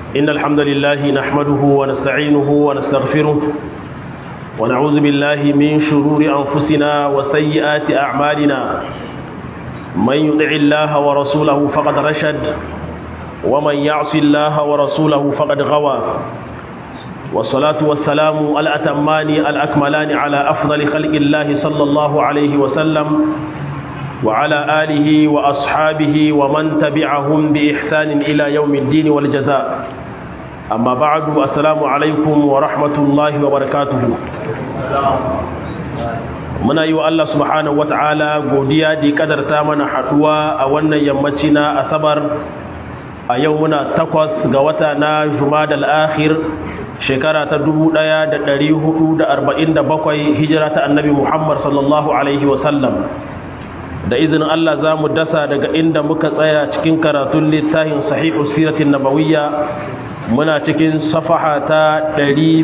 إن الحمد لله نحمده ونستعينه ونستغفره ونعوذ بالله من شرور أنفسنا وسيئات أعمالنا من يطع الله ورسوله فقد رشد ومن يعص الله ورسوله فقد غوى والصلاة والسلام الأتمان الأكملان على أفضل خلق الله صلى الله عليه وسلم وعلى آله وأصحابه ومن تبعهم بإحسان إلى يوم الدين والجزاء أما بعد السلام عليكم ورحمة الله وبركاته muna yi wa Allah subhanahu wata'ala godiya da kadarta mana haduwa a wannan yammaci na asabar a yau muna takwas ga wata na jumadal akhir shekara ta 1447 hijira ta annabi Muhammad sallallahu alaihi wasallam da izinin Allah za mu dasa daga inda muka tsaya cikin karatun littafin sahihu siratin nabawiyya muna cikin safaha ta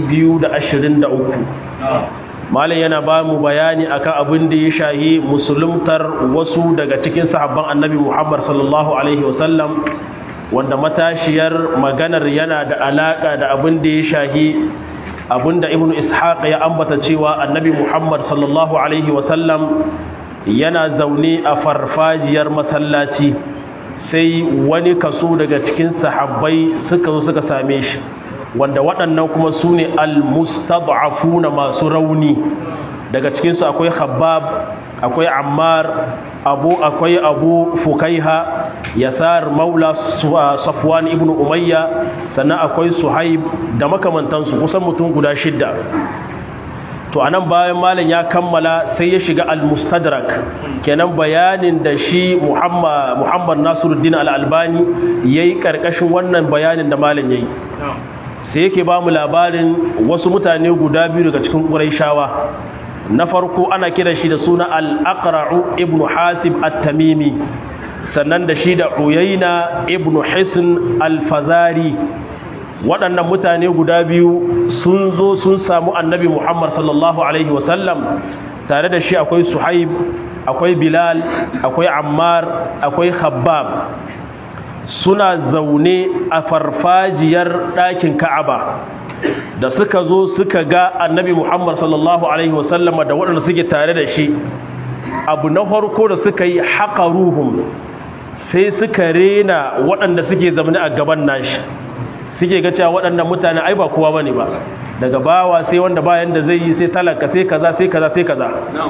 223 malam yana ba mu bayani akan abin da ya shahi musuluntar wasu daga cikin sahabban annabi Muhammad sallallahu alaihi wasallam wanda matashiyar maganar yana da alaka da abin da ya shahi abin da ibnu ishaq ya ambata cewa annabi Muhammad sallallahu alaihi wasallam yana zaune a farfajiyar masallaci sai wani kaso daga cikin sahabbai suka zo suka same shi wanda waɗannan kuma su ne almustad'afuna masu rauni daga cikinsu akwai khabbab akwai ammar abu akwai abu fukaiha yasar maula safwan ibn umayya sannan akwai suhaib da makamantansu kusan mutum guda shidda to anan bayan malam ya kammala sai ya shiga al-mustadrak kenan bayanin da shi Muhammad Muhammad Nasiruddin al-Albani yayi karkashin wannan bayanin da malam yayi sai yake ba mu labarin wasu mutane guda biyu daga cikin Qurayshawa na farko ana kiran shi da suna al-Aqra'u ibn Hasib at-Tamimi sannan da shi da Uyayna ibn Hisn al-Fazari waɗannan mutane guda biyu sun zo sun samu annabi muhammad sallallahu alaihi wasallam tare da shi akwai suhaib akwai bilal akwai ammar akwai khabbab suna zaune a farfajiyar ɗakin ka'aba da suka zo suka ga annabi muhammad sallallahu alaihi wasallam da waɗanda suke tare da shi abu na farko da suka yi haƙa ruhun sai suka rena waɗanda suke zaune a gaban nashi suke ga cewa waɗannan mutane ai ba kowa bane ba daga bawa sai wanda bayan da zai yi sai talaka sai kaza sai kaza sai kaza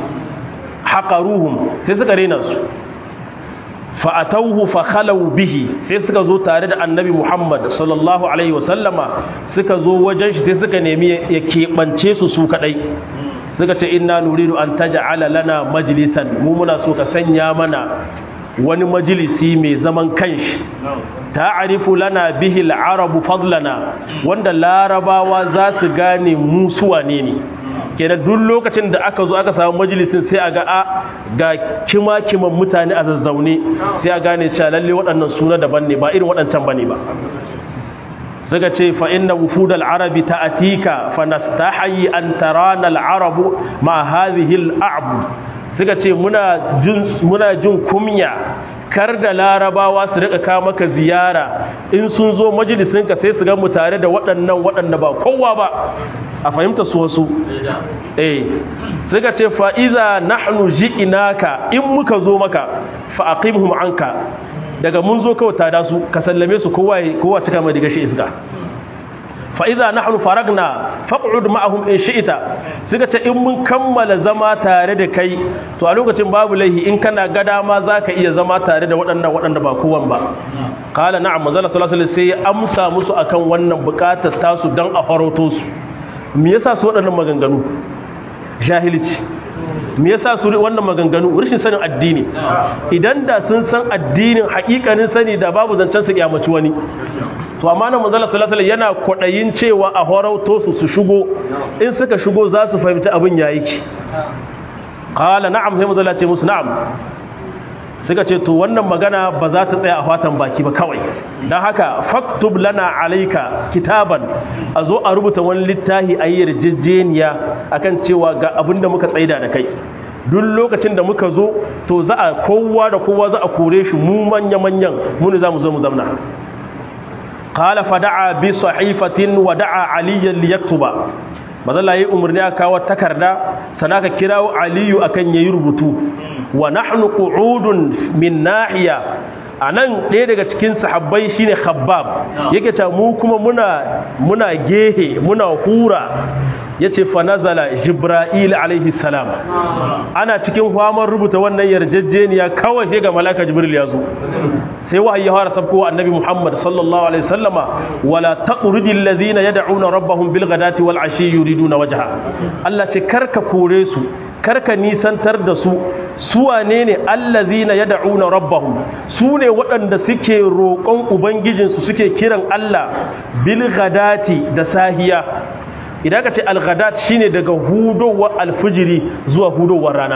haqaruhum sai suka rena su fa atawhu fa khalu bihi sai suka zo tare da annabi Muhammad sallallahu alaihi wasallama suka zo wajen shi sai suka nemi ya keɓance su su kadai suka ce inna nuridu an taj'ala lana majlisan mu muna so ka sanya mana wani majalisi mai zaman kanshi ta'arifu lana bihi al-arabu fadlana wanda larabawa za su gane mu suwa ne ne kenan duk lokacin da aka zo aka samu majalisin sai a ga a ga kima kiman mutane a zazzaune sai a gane cewa lalle waɗannan suna daban ne ba irin waɗancan bane ba suka ce fa inna wufudal arabi ta'atika fa nastahi an tarana al-arabu ma hadhihi al-a'bud suka ce muna jin kumya kar da larabawa su rika kawo maka ziyara in sun zo majalisinka sai su ga mu tare da waɗannan waɗanda ba kowa ba a fahimta su wasu eh suka ce fa'iza nahnu ji'inaka in muka zo maka fa aqimhum anka daga mun zo kawai tada su ka sallame su kowa kowa cika mai diga shi iska fa'iza na hannu faragna faƙudu ma'ahun in shi'ita suka ce in mun kammala zama tare da kai to a lokacin babu laihi in kana gada ma za ka iya zama tare da waɗannan waɗanda ba kowan ba kala na'am mazala salasala sai ya amsa musu akan wannan buƙatar tasu don a farauto su me yasa su waɗannan maganganu jahilci me yasa su wannan maganganu rashin sanin addini idan da sun san addinin hakikanin sani da babu zancen su kyamaci wani to amma nan manzala sallallahu alaihi yana kwadayin cewa a horauto su su shigo in suka shigo za su fahimci abin yayi ki qala na'am sai manzala ce musu na'am suka ce to wannan magana ba za ta tsaya a fatan baki ba kawai don haka faktub lana alaika kitaban a zo a rubuta wani littafi a yi yarjejeniya akan cewa ga abin da muka tsaida da kai duk lokacin da muka zo to za a kowa da kowa za a kore shi mu manya-manyan muni za mu zo mu zamna qala fada'a bi sahifatin wa da'a aliyan liyaktuba mazalla yayi umarni aka kawo takarda sana ka kirawo aliyu akan yayi rubutu wa nahnu qu'udun min nahiya anan ɗaya daga cikin sahabbai shine khabbab yake ta mu kuma muna muna gehe muna hura yace fa nazala jibril alaihi salam ana cikin famar rubuta wannan yarjejeniya kawai sai ga malaka jibril ya zo sai wahayi ya fara sabko annabi muhammad sallallahu alaihi wasallama wala taqridil ladina yad'una rabbahum bil ghadati wal ashi yuriduna wajha Allah ce karka kore su karka nisantar da su su wane ne allazina yad'una rabbahum su ne waɗanda suke roƙon ubangijinsu suke kiran Allah bil ghadati da sahiya idan ka ce al-ghadat shine daga hudowar alfijiri zuwa hudowar rana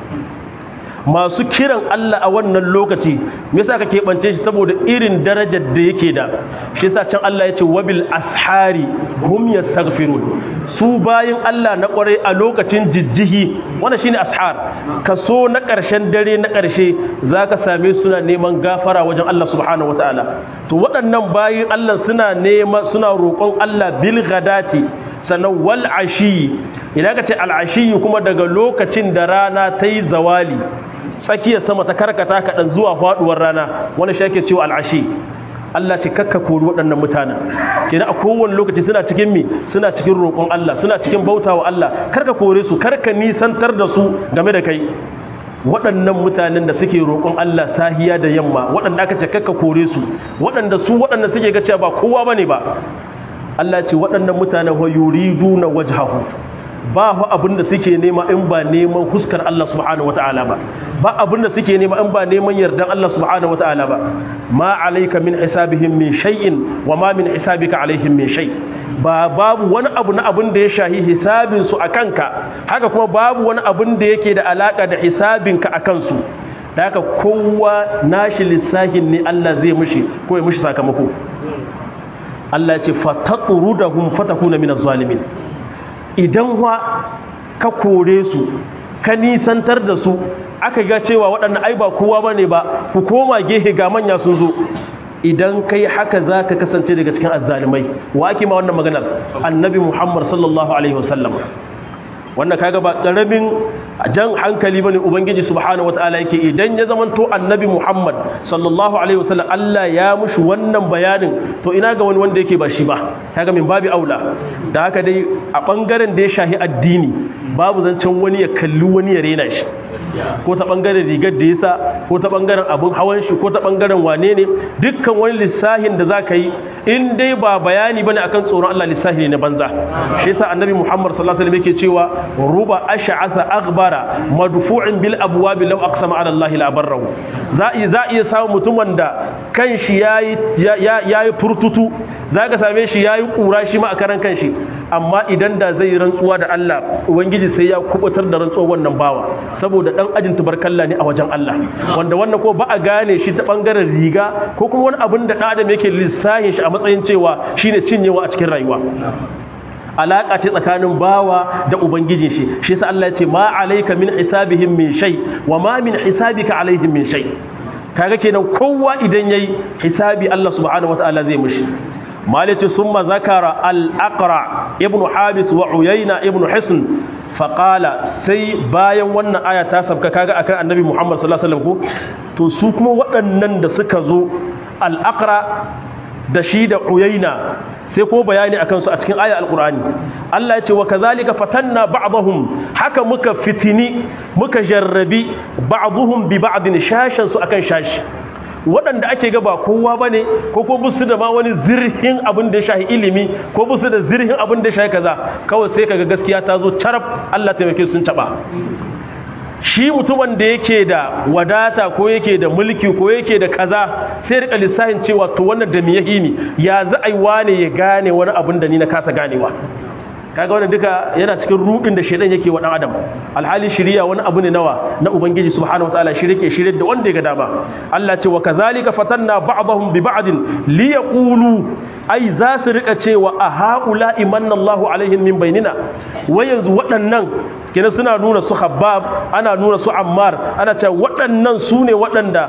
masu kiran Allah a wannan lokaci me yasa ka keɓance shi saboda irin darajar da yake da shi yasa can Allah ya ce wabil ashari hum yastaghfirun su bayin Allah na kwarai a lokacin jijjihi wannan shine ashar kaso na ƙarshen dare na ƙarshe zaka same suna neman gafara wajen Allah subhanahu wataala to waɗannan bayin Allah suna nema suna roƙon Allah bil ghadati sannan wal ashi idan ka ce al ashi kuma daga lokacin da rana ta yi zawali tsakiyar sama ta karkata kaɗan zuwa faɗuwar rana wani shi ake cewa al'ashi Allah ce kakka kori waɗannan mutanen kenan a kowane lokaci suna cikin mi suna cikin roƙon Allah suna cikin bautawa Allah karka kore su karka nisantar da su game da kai waɗannan mutanen da suke roƙon Allah sahiya da yamma waɗanda aka ce kakka kore su waɗanda su waɗanda suke ga cewa ba kowa bane ba Allah ce waɗannan mutanen wa yuriduna wajhahu ba fa abin da suke nema in ba neman huskar Allah subhanahu wataala ba ba abin da suke nema in ba neman yardan Allah subhanahu wataala ba ma alayka min hisabihim min shay'in wa ma min hisabika alaihim min shay ba babu wani abu na abin da ya shahi hisabin su akanka haka kuma babu wani abin da yake da alaka da hisabinka akan su da haka kowa nashi lissahin ne Allah zai mushi ko ya mushi sakamako Allah ya ce fataqrudahum fatakuna minaz zalimin idan wa ka kore su ka nisantar da su aka ga cewa waɗannan ai ba kowa ba ne ba ku koma gehe ga manya sun zo idan kai haka za ka kasance daga cikin azzalimai wa ake ma wannan maganar annabi muhammad sallallahu alaihi wasallam wannan kaga ba karamin jan hankali bane ubangiji subhanahu wataala yake idan ya zamanto annabi Muhammad sallallahu alaihi wasallam Allah ya mushi wannan bayanin to ina ga wani wanda yake ba shi ba kaga min babi aula da haka dai a bangaren da ya shahi addini babu zancen wani ya kalli wani ya rena shi ko ta bangaren rigar da yasa ko ta bangaren abun hawan shi ko ta bangaren wane ne dukkan wani lissahin da zaka yi in dai ba bayani bane akan tsoron Allah lissahi ne na banza shi yasa annabi Muhammad sallallahu alaihi wasallam yake cewa ruba ash'atha aghbara madfu'in bil abwab law aqsama ala Allah la barrahu za za iya samu mutum wanda kanshi yayi yayi furtutu zaka same shi yayi kura shi ma a karan kanshi amma idan da zai rantsuwa da Allah ubangiji sai ya kubutar da rantsuwar wannan bawa saboda dan ajin tubarkalla ne a wajen Allah wanda wannan ko ba a gane shi ta bangaren riga ko kuma wani abin da dan adam yake lissahin shi a matsayin cewa shine cinyewa a cikin rayuwa alaka ce tsakanin bawa da ubangijin shi shi yasa Allah ya ce ma alayka min hisabihim min shay wa ma min hisabika alaihim min shay kaga kenan kowa idan yayi hisabi Allah subhanahu wataala zai mishi malice summa zakara al-aqra ibn habis wa uyayna ibn hisn faqala sai bayan wannan aya ta sabka kaga akan annabi muhammad sallallahu alaihi wasallam ko to su kuma waɗannan da suka zo al-aqra da shi da uyayna sai ko bayani akan su a cikin aya alqur'ani Allah ya ce wa kazalika fatanna ba'dahum haka muka fitini muka jarrabi ba'dhum bi ba'din shashan su akan shashi waɗanda ake ga ba kowa ba ne ko ko busu da ma wani zirhin abin da ya shahi ilimi ko busu da zirhin abin da ya shahi kaza kawai sai kaga gaskiya ta zo carab Allah taimake sun taɓa shi mutumin da yake da wadata ko yake da mulki ko yake da kaza sai rika lissafin cewa to wannan da me yahi ni ya za a yi wane ya gane wani abin da ni na kasa ganewa kaga wannan duka yana cikin rudin da shedan yake wa dan adam alhali shiriya wani abu ne nawa na ubangiji subhanahu wataala shirike shirye da wanda ya ga dama Allah ce wa kazalika fatanna ba'dahum bi ba'din li yaqulu ai za su rika cewa a haula imanna Allahu alaihim min bainina wai yanzu waɗannan kenan suna nuna su Habbab ana nuna su Ammar ana cewa waɗannan su ne waɗanda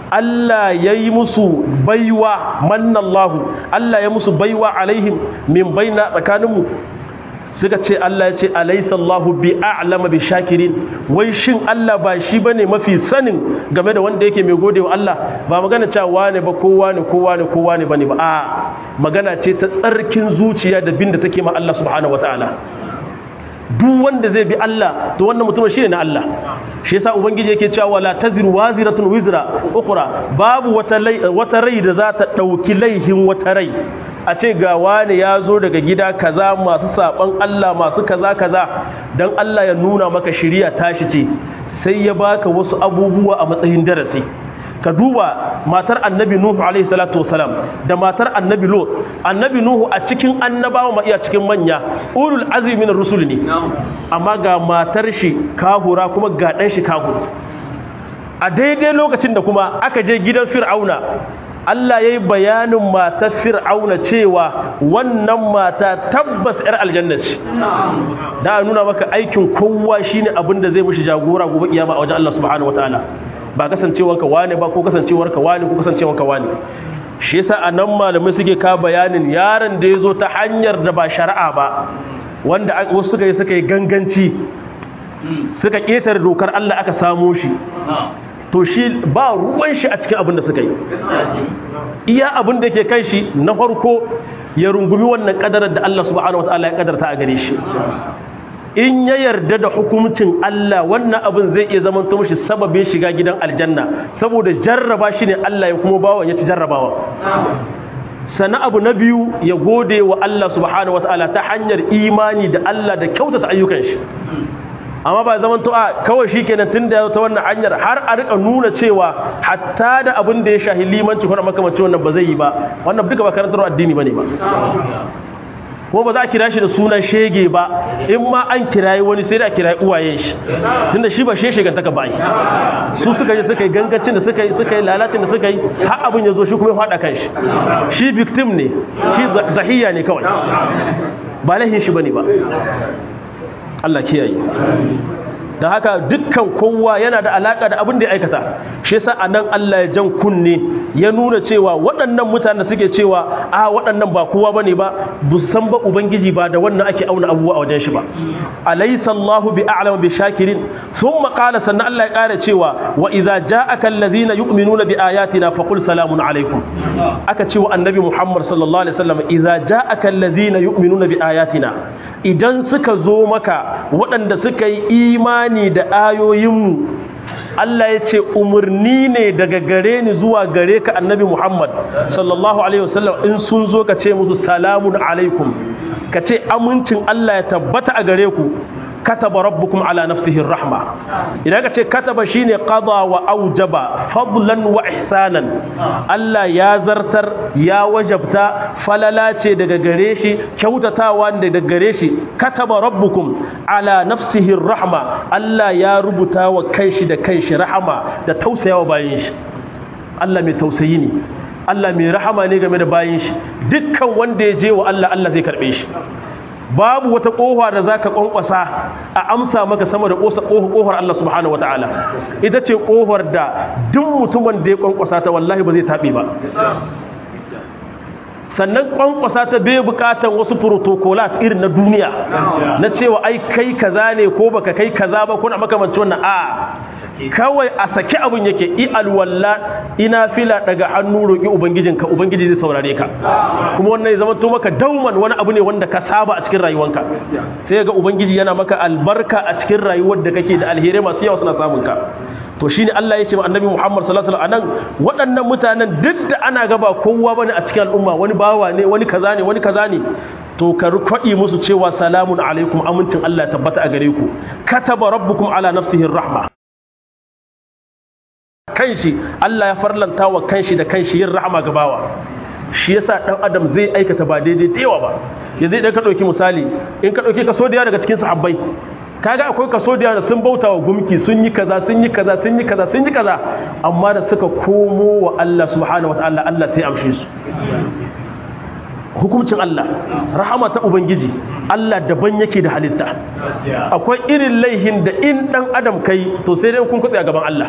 Allah ya yi musu baiwa mannallahu Allah ya musu baiwa alaihim min baina tsakaninmu suka ce Allah ya ce alaysa Allahu bi a'lama bi shakirin wai shin Allah ba shi bane mafi sanin game da wanda yake mai gode wa Allah ba magana cewa wane ba kowa ne kowa ne kowa ne bane ba a magana ce ta tsarkin zuciya da bin da take ma Allah subhanahu wataala duk wanda zai bi Allah to wannan mutum shine na Allah shi yasa ubangiji yake cewa wala taziru waziratun wizra ukhra babu wata wata rai da za ta dauki laihin wata rai a ce ga wani ya zo daga gida kaza masu saban Allah masu kaza kaza dan Allah ya nuna maka shiriya tashi ce sai ya baka wasu abubuwa a matsayin darasi ka duba matar annabi nuhu alaihi salatu wasalam da matar annabi lot annabi nuhu a cikin annabawa ma iya cikin manya ulul azmi min rusul ne amma ga matar shi kahura kuma ga dan shi kahur a daidai lokacin da kuma aka je gidan fir'auna Allah ya yi bayanin matar fir'auna cewa wannan mata tabbas 'yar aljanna ce da nuna maka aikin kowa shine abin da zai mushi jagora gobe kiyama a wajen Allah subhanahu wataala ba kasancewarka wane ba ko kasancewarka wane ko kasancewarka wane shi yasa anan malamai suke ka bayanin yaron da yazo ta hanyar da ba shari'a ba wanda wasu suka yi suka yi ganganci suka ketare dokar Allah aka samo shi to shi ba ruwan shi a cikin abin da suka yi iya abin da yake kai shi na farko ya rungumi wannan kadarar da Allah subhanahu wataala ya kadarta a gare shi in ya yarda da hukuncin Allah wannan abin zai iya zama to mishi sababin shiga gidan aljanna saboda jarraba shi ne Allah ya kuma bawa ya ci jarrabawa sana abu na biyu ya gode wa Allah subhanahu wataala ta hanyar imani da Allah da kyautata ayyukan shi amma ba zaman to a kawai shikenan tunda ya ta wannan hanyar har a rika nuna cewa hatta da abin da ya shahi limanci ko makamancin wannan ba zai yi ba wannan duka ba karantar addini bane ba ko ba za a kira shi da sunan shege ba in ma an kirayi wani sai da a kirayi uwayen shi tunda shi ba sheshe gantaka ba su suka yi suka yi gangancin da suka yi suka yi lalacin da suka yi har abin ya zo shi kuma ya faɗa kan shi shi victim ne shi zahiya ne kawai ba lahin shi bane ba Allah kiyaye da haka dukkan kowa yana da alaka da abin da ya aikata shi yasa anan Allah ya jan kunne ya nuna cewa waɗannan mutanen suke cewa a waɗannan ba kowa bane ba bu san ba ubangiji ba da wannan ake auna abubuwa a wajen shi ba alaysa Allahu bi a'lamu bi shakirin thumma qala sannan Allah ya ƙara cewa wa idza ja'aka alladhina yu'minuna bi ayatina faqul salamun alaikum aka ce wa annabi Muhammad sallallahu alaihi wasallam idza ja'aka alladhina yu'minuna bi ayatina idan suka zo maka waɗanda suka yi imani imani da ayoyinmu Allah ya ce umarni ne daga gare ni zuwa gare ka annabi Muhammad sallallahu alaihi wasallam in sun zo ka ce musu salamun alaikum ka ce amincin Allah ya tabbata a gare ku kataba rabbukum ala nafsihi rahma idan ka ce kataba shine qada wa aujaba fadlan wa ihsanan Allah ya zartar ya wajabta falala ce daga gare shi kyautatawa daga gare shi kataba rabbukum ala nafsihi rahma Allah ya rubuta wa kanshi da kanshi rahama da tausayawa bayin shi Allah mai tausayi ne Allah mai rahama ne game da bayin shi dukkan wanda ya je wa Allah Allah zai karbe shi babu wata ƙofa da za ka ƙwanƙwasa a amsa maka sama da ƙofar Allah subhanahu wata'ala ita ce ƙofar da duk mutumin da ya ƙwanƙwasa ta wallahi ba zai taɓe ba sannan ƙwanƙwasa ta bai buƙatan wasu protocolat irin na duniya na cewa ai kai kaza ne ko baka kai kaza ba kuna makamanci wannan a kawai a saki abin yake i alwalla ina fila daga hannu roƙi ubangijinka ubangiji zai saurare ka kuma wannan ya zama to maka dauman wani abu ne wanda ka saba a cikin rayuwanka sai ga ubangiji yana maka albarka a cikin rayuwar da kake da alherai masu yawa suna samun ka to shine Allah ya ce wa annabi Muhammad sallallahu alaihi wasallam anan waɗannan mutanen duk da ana gaba kowa bane a cikin al'umma wani bawa ne wani kaza ne wani kaza ne to ka kwaɗi musu cewa salamun alaikum amincin Allah ya tabbata a gare ku kataba rabbukum ala nafsihi rahma kanshi Allah ya farlanta wa kanshi da kanshi yin rahama ga bawa shi yasa dan adam zai aikata ba daidai da yawa ba yanzu idan ka dauki misali in ka dauki kaso da daga cikin sahabbai kaga akwai kaso da sun bauta wa gumki sun yi kaza sun yi kaza sun yi kaza sun yi kaza amma da suka komo wa Allah subhanahu wataala Allah sai amshe su hukuncin Allah rahama ta ubangiji Allah daban yake da halitta akwai irin laihin da in dan adam kai to sai dai kun kutse a gaban Allah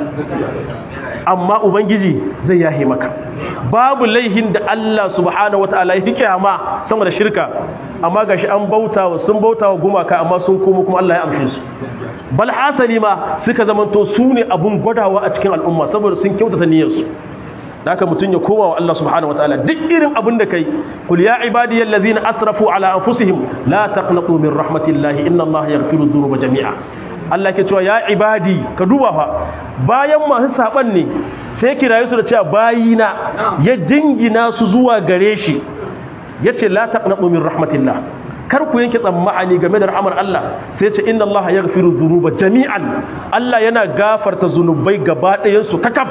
amma ubangiji zai yahe maka babu laihin da Allah subhanahu wataala ya kiyama sama da shirka amma gashi an bautawa sun bautawa gumaka amma sun komo kuma Allah ya amshe su bal hasali ma suka zamanto su ne abun gwadawa a cikin al'umma saboda sun kyautata niyyarsu da haka mutum ya koma wa Allah subhanahu wataala duk irin abin da kai kul ya ibadiyal ladzina asrafu ala anfusihim la taqnatu min rahmatillahi inna Allah yaghfiru dhunuba jami'a Allah ke cewa ya ibadi ka duba fa bayan masu saban ne sai kiraye su da cewa bayina ya jingina su zuwa gare shi yace la taqnatu min rahmatillah kar ku yanke tsammani game da rahmar Allah sai ce inna Allah yaghfiru dhunuba jami'an Allah yana gafarta zunubai gaba ɗayan su kakab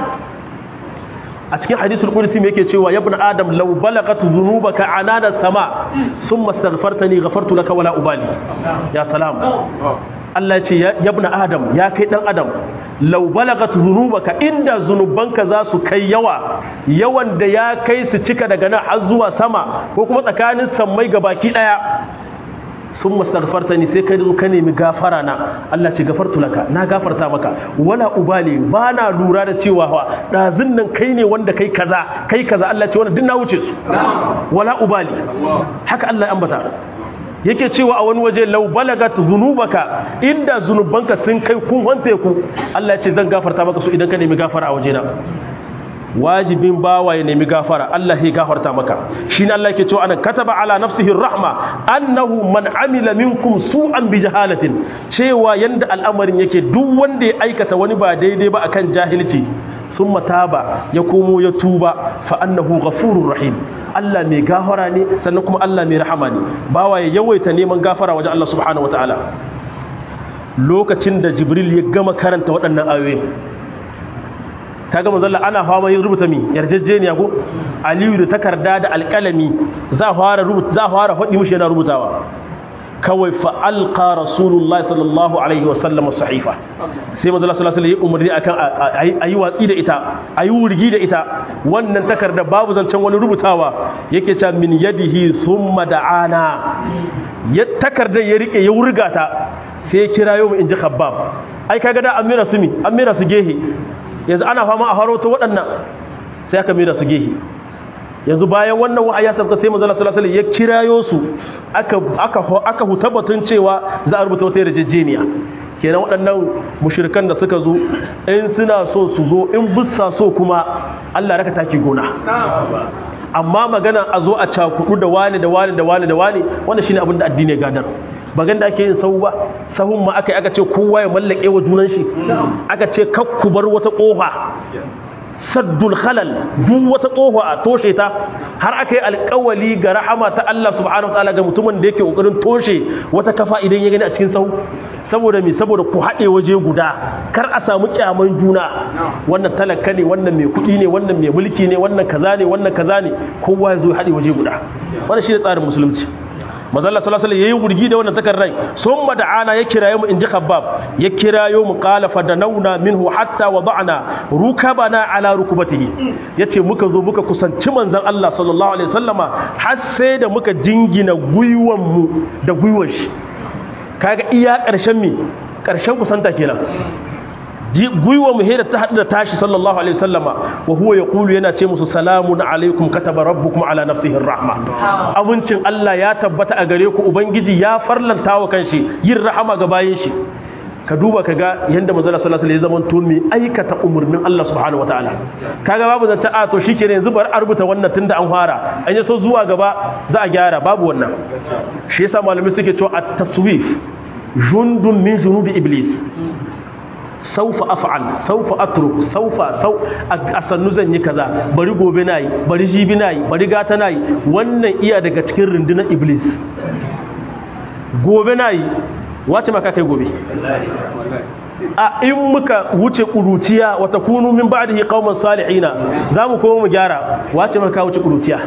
a cikin hadisul qudsi me yake cewa ya ibn adam law balagat dhunubaka anana sama thumma astaghfartani ghafartu laka wala ubali ya salam Allah ya ce ya ibn adam ya kai dan adam law balagat dhunubaka inda zunubanka za su kai yawa yawan da ya kai su cika daga nan har zuwa sama ko kuma tsakanin sammai gabaki daya sun mastaghfarta ni sai ka zo ka nemi gafara na Allah ce gafartu laka na gafarta maka wala ubali ba na lura da cewa wa dazun nan kai ne wanda kai kaza kai kaza Allah ce wannan duk na wuce su wala ubali haka Allah ya ambata yake cewa a wani waje law balagat zunubaka inda zunubanka sun kai kun wante ku Allah ya ce zan gafarta maka su idan ka nemi gafara a wajena wajibin bawa ya nemi gafara Allah ya gafarta maka shine Allah yake cewa ana kataba ala nafsihi rahma annahu man amila minkum su'an bi jahalatin cewa yanda al'amarin yake duk wanda ya aikata wani ba daidai ba akan jahilci summa taba ya komo ya tuba fa annahu ghafurur rahim Allah mai gafara ne sannan kuma Allah mai rahama ne bawa ya yawaita neman gafara wajen Allah subhanahu wataala lokacin da Jibril ya gama karanta waɗannan ayoyi kaga manzo Allah ana fama yin rubuta mi yarjejeniya ko Aliyu da takarda da alƙalami za fara rubuta za fara faɗi mushi yana rubutawa kawai fa alqa rasulullahi sallallahu alaihi wa sallam sahifa sai manzo Allah sallallahu alaihi wa umarni akan ayi watsi da ita ayi wurgi da ita wannan takarda babu zancen wani rubutawa yake cewa min yadihi thumma da'ana ya takardar ya rike ya wurga ta sai ya kirayo mu inji khabbab ai kaga da amira su mi amira su gehe yanzu ana fama a harauta waɗannan sai aka mira su gehe yanzu bayan wannan wa'ayi ya sabka sai manzala sallallahu alaihi ya kirayo su aka aka aka hutabatun cewa za a rubuta wata yarjejeniya kenan waɗannan mushrikan da suka zo in suna so su zo in bussa so kuma Allah raka taki gona amma magana a zo a cakudu da wani da wani da wani da wani wannan shine abin da addini ya gadar bagan da ake yin sahu ba sahun ma aka yi aka ce kowa ya mallake wa junan shi aka ce kakku bar wata kofa saddul khalal duk wata kofa a toshe ta har aka yi alkawali ga rahama ta Allah subhanahu wataala ga mutumin da yake kokarin toshe wata kafa idan ya gani a cikin sahu saboda me saboda ku haɗe waje guda kar a samu kyaman juna wannan talaka ne wannan mai kuɗi ne wannan mai mulki ne wannan kaza ne wannan kaza ne kowa ya zo haɗe waje guda wannan shi ne tsarin musulunci mazalla sallallahu alaihi yayi wurgi da wannan takarrai summa da'ana ya kirayo mu inji khabbab ya kirayo mu qala fadanawna minhu hatta wada'na rukabana ala rukbatihi yace muka zo muka kusanci manzon Allah sallallahu alaihi wasallama har sai da muka jingina guyuwan mu da guyuwan shi kaga iya karshen mi karshen kusanta kenan gwiwa mu hira ta haɗu da tashi sallallahu alaihi wasallama wa huwa yaqulu yana ce musu salamun alaikum kataba rabbukum ala nafsihi rahma abincin Allah ya tabbata a gare ku ubangiji ya farlanta wa kanshi yin rahama ga bayin shi ka duba kaga yanda manzo sallallahu alaihi wasallam ya zama mai aikata umurnin Allah subhanahu wataala kaga babu zance a to shikenan yanzu bar a rubuta wannan tunda an fara an yi so zuwa gaba za a gyara babu wannan shi yasa malamai suke cewa at-taswif jundun min junudi iblis saufa af'al saufa atruk saufa sau a sannu zan yi kaza bari gobe nayi bari jibi nayi bari gata nayi wannan iya daga cikin rundunar iblis gobe nayi wace maka kai gobe a in muka wuce kuruciya wata kunu min ba'dihi qauman salihina zamu koma mu gyara wace maka wuce kuruciya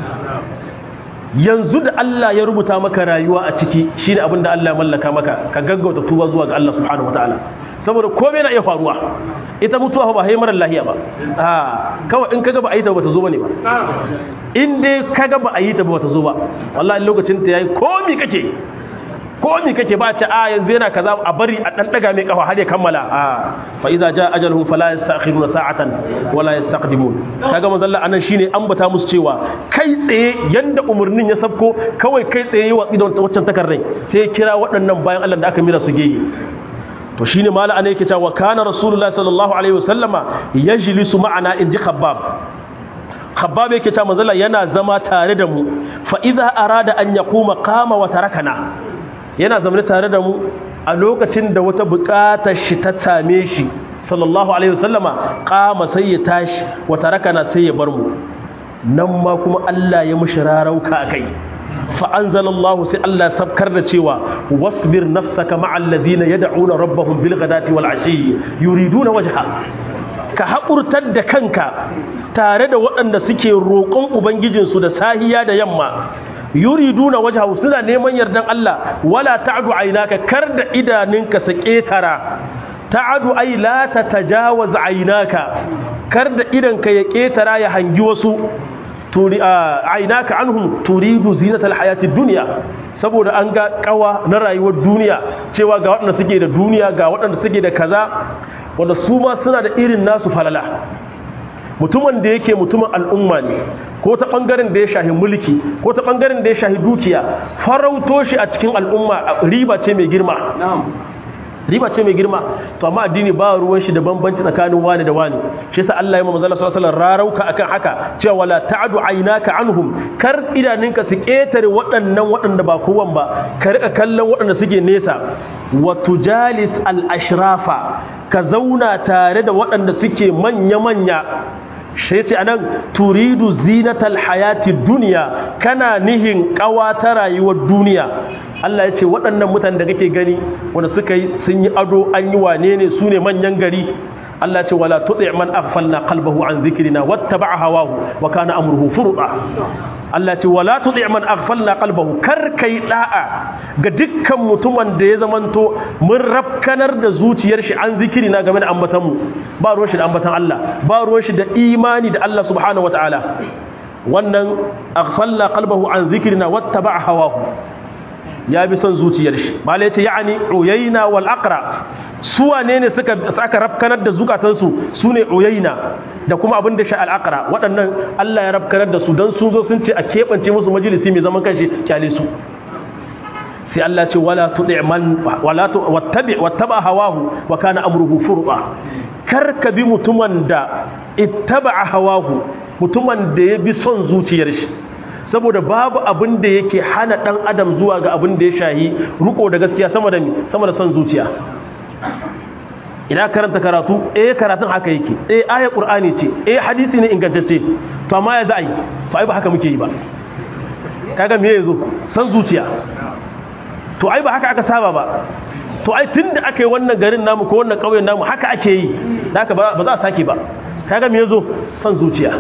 yanzu da Allah ya rubuta maka rayuwa a ciki shine abin da Allah ya mallaka maka ka gaggauta tuba zuwa ga Allah subhanahu wataala saboda komai na iya faruwa ita mutuwa ba hai marar lahiya ba a kawai in kaga ba a yi ta ba ta zo bane ba in dai kaga ba a yi ta ba ta zo ba wallahi lokacin ta yayi komi kake komi kake ba ce a yanzu yana kaza a bari a dan daga mai kafa har ya kammala a fa idza jaa ajaluhum fala yastakhiruna sa'atan wala yastaqdimun kaga manzo Allah anan shine ambata musu cewa kai tsaye yanda umurnin ya sabko kawai kai tsaye yi wa idan waccan takardai sai ya kira waɗannan bayan Allah da aka mira su gege to shine mala ana yake cewa kana rasulullahi sallallahu alaihi wasallama yajlisu ma'ana inji khabbab khabbab yake cewa manzo yana zama tare da mu fa idza arada an yaquma qama wa tarakana yana zama tare da mu a lokacin da wata buƙatar shi ta same shi sallallahu alaihi wasallama qama sai ya tashi wa tarakana sai ya bar mu nan ma kuma Allah ya mushi rarauka kai فأنزل الله سي الله سبكر da cewa wasbir nafsaka ma'al ladina yad'una rabbahum bil ghadati wal ashi yuriduna wajha ka haƙurtar da kanka tare da waɗanda suke roƙon ubangijinsu da sahiya da yamma yuriduna wajha suna neman yardan Allah wala ta'du aynaka kar da idaninka su ƙetara ta'adu ay la tatajawaz aynaka kar da idanka ya ƙetara ya hangi wasu turi ainaka anhum turidu zinatal hayati dunya saboda an ga kawa na rayuwar duniya cewa ga waɗanda suke da duniya ga waɗanda suke da kaza wanda su ma suna da irin nasu falala mutumin da yake mutumin al'umma ne ko ta ɓangaren da ya shahi mulki ko ta ɓangaren da ya shahi dukiya farauto shi a cikin al'umma riba ce mai girma riba ce mai girma to amma addini ba ruwan shi da bambanci tsakanin wani da wani shi yasa Allah ya manzo sallallahu alaihi wasallam rarauka akan haka cewa wala ta'du aynaka anhum kar idaninka su ketare waɗannan waɗanda ba kowan ba ka rika kallon waɗanda suke nesa wa tujalis al ashrafa ka zauna tare da waɗanda suke manya manya shi ce anan turidu zinatal hayati dunya kana nihin kawa ta rayuwar duniya Allah ya ce waɗannan mutanen da kake gani wanda suka yi sun yi ado an yi wane ne su ne manyan gari Allah ya ce wala tuti man aghfalna qalbahu an dhikrina wattaba'a hawahu wa kana amruhu furqa Allah ya ce wala tuti man aghfalna qalbahu kar kai da'a ga dukkan mutumin da ya zamanto mun rafkanar da zuciyar shi an zikrina game da ambatan mu ba ruwan shi da ambatan Allah ba ruwan shi da imani da Allah subhanahu wataala wannan aghfalna qalbahu an dhikrina wattaba'a hawahu ya bi son zuciyar shi malai ce ya'ani uyayna wal aqra su wane ne suka aka rafkanar da zukatansu su ne uyayna da kuma abin da sha al aqra waɗannan Allah ya rafkanar da su dan sun zo sun ce a keɓance musu majalisi mai zaman kanshi kyale su sai Allah ce wala tudi man wala wattabi wattaba hawahu wa kana amruhu furqa kar ka bi mutumin da ittaba hawahu mutumin da ya bi son zuciyar shi saboda babu abin da yake hana dan adam zuwa ga abin da ya shahi ruko da gaskiya sama da sama da son zuciya ina karanta karatu eh karatun haka yake eh aya qur'ani ce eh hadisi ne ingantacce to amma ya za'i to ai ba haka muke yi ba kaga me yazo san zuciya to ai ba haka aka saba ba to ai tunda aka yi wannan garin namu ko wannan kauyen namu haka ake yi haka ba za a sake ba kaga me yazo san zuciya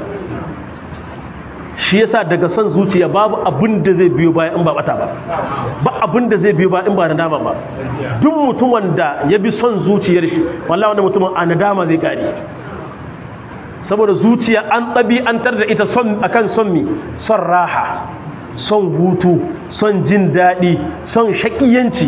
shi yasa daga son zuciya babu abin da zai biyo baya in ba bata ba ba abin da zai biyo baya in ba nadama ba duk mutumin da ya bi son zuciyar shi wallahi wanda mutumin a nadama zai kare saboda zuciya an ɗabi'antar da ita son akan son mi son raha son hutu son jin daɗi son shaƙiyanci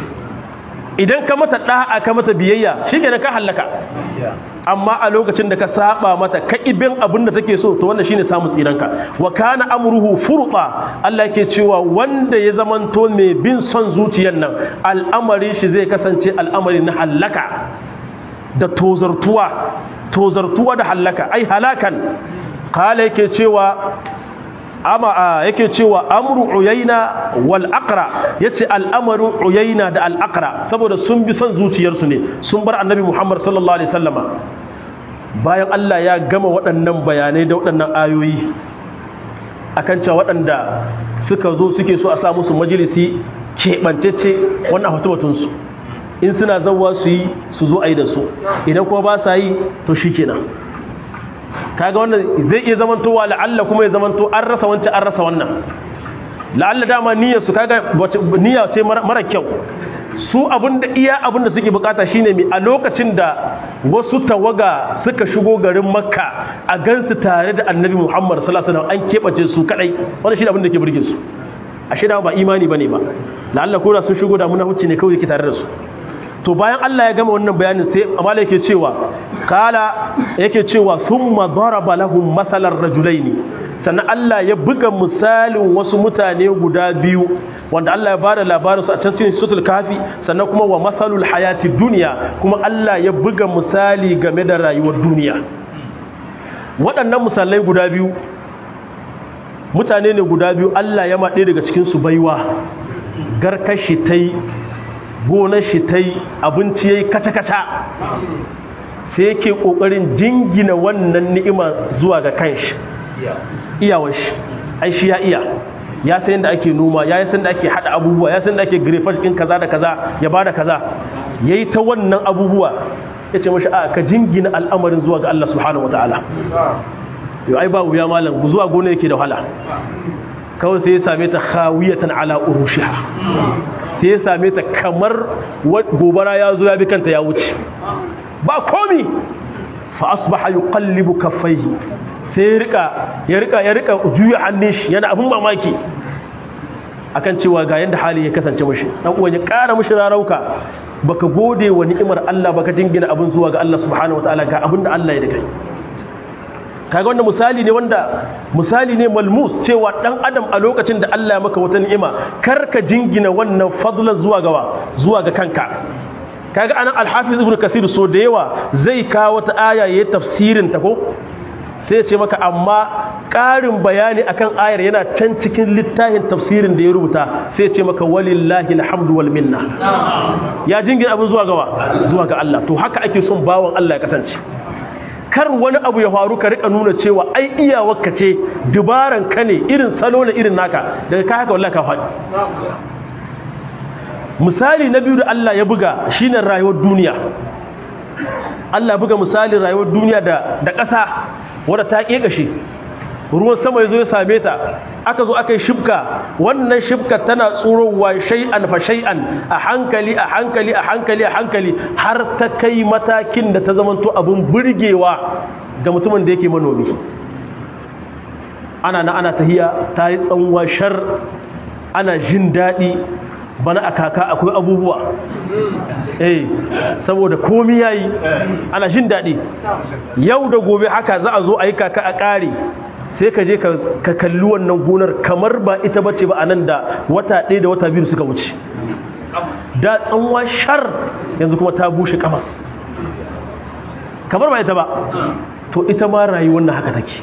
idan ka mata ɗa'a ka mata biyayya shi ka hallaka amma a lokacin da ka saba mata ka ibin abin da take so to wannan shine samu tsiranka wa kana amruhu furqa Allah yake cewa wanda ya zamanto mai bin son zuciyar nan al'amari shi zai kasance al'amari na hallaka da tozartuwa tozartuwa da hallaka ai halakan kala yake cewa ama yake cewa amru uyayna wal aqra yace al'amarin uyayna da al aqra saboda sun bi son zuciyarsu ne sun bar annabi Muhammad sallallahu alaihi wasallama bayan Allah ya gama waɗannan bayanai da waɗannan ayoyi akan cewa waɗanda suka zo suke so a sa musu majalisi keɓancece wannan hatubatunsu in suna zauwa su yi su zo a yi da su idan kuma ba sa yi to shi kenan kaga wannan zai iya zamantowa la'alla kuma ya zamanto an rasa wancan an rasa wannan la'alla dama niyyar su kaga niyya ce mara kyau su abinda iya abinda suke bukata shine mi a lokacin da wasu tawaga suka shigo garin makka a gansu tare da annabi muhammad sallallahu alaihi wasallam an keɓace su kadai wani shi da abin da ke burge su ashe da ba imani bane ba la'alla ko da sun shigo da munafici ne kawai yake tare da su to bayan Allah ya gama wannan bayanin sai amala yake cewa kala yake cewa summa daraba lahum masalan rajulaini sannan Allah ya buga misalin wasu mutane guda biyu wanda Allah ya bada labarinsu a can cikin suratul kafi sannan kuma wa masalul hayati dunya kuma Allah ya buga misali game da rayuwar duniya waɗannan misalai guda biyu mutane ne guda biyu Allah ya maɗe daga cikin su baiwa garkar shi tai gonar shi tai abinci yayi kata-kata sai yake ƙoƙarin jingina wannan ni'ima zuwa ga kanshi iyawar shi ai shi ya iya ya san yadda ake noma ya san da ake hada abubuwa ya san da ake grefage din kaza da kaza ya bada kaza yayi ta wannan abubuwa yace mashi a ka jingina al'amarin zuwa ga Allah subhanahu wataala yau ai ba wuya malam zuwa gona yake da wahala kawai sai ya same ta khawiyatan ala urushiha sai ya same ta kamar gobara ya zo ya bi kanta ya wuce ba komi fa asbaha yuqallibu kaffaihi sai ya rika ya rika ya rika juya hannun shi yana abin mamaki akan cewa ga yanda hali ya kasance mashi dan uwan ya ƙara mashi rarauka baka gode wa ni'imar Allah baka jingina abin zuwa ga Allah subhanahu wataala ga abin da Allah ya da kai kaga wannan misali ne wanda misali ne malmus cewa dan adam a lokacin da Allah ya maka wata ni'ima kar ka jingina wannan fadlan zuwa gawa zuwa ga kanka kaga anan al-hafiz ibnu kasir so da yawa zai kawo wata aya yayin tafsirin ta ko sai ce maka amma ƙarin bayani akan ayar yana can cikin littafin tafsirin da ya rubuta sai ce maka walillahi alhamdu wal minna ya jingina abin zuwa gawa zuwa ga Allah to haka ake son bawon Allah ya kasance kar wani abu ya faru ka rika nuna cewa ai iyawarka ce dubaran ka ne irin salo ne irin naka daga ka haka wallahi ka faɗi misali na biyu da Allah ya buga shine rayuwar duniya Allah buga misalin rayuwar duniya da da ƙasa wadda ta ƙeƙashe ruwan sama ya zo ya same ta aka zo aka yi shibka wannan shibka tana tsurowa shay'an fa shay'an a hankali a hankali a hankali a hankali har ta kai matakin da ta zamanto abin burgewa ga mutumin da yake manomi ana na ana tahiya ta yi tsanwa shar ana jin daɗi bana a kaka akwai abubuwa eh saboda komi yayi ana jin daɗi yau da gobe haka za a zo a yi kaka a ƙare sai ka je ka kalli wannan gonar kamar ba ita bace ba a nan da wata ɗaya da wata biyu suka wuce da tsanwa shar yanzu kuma ta bushe kamas kamar ba ita ba to ita ma rayuwar nan haka take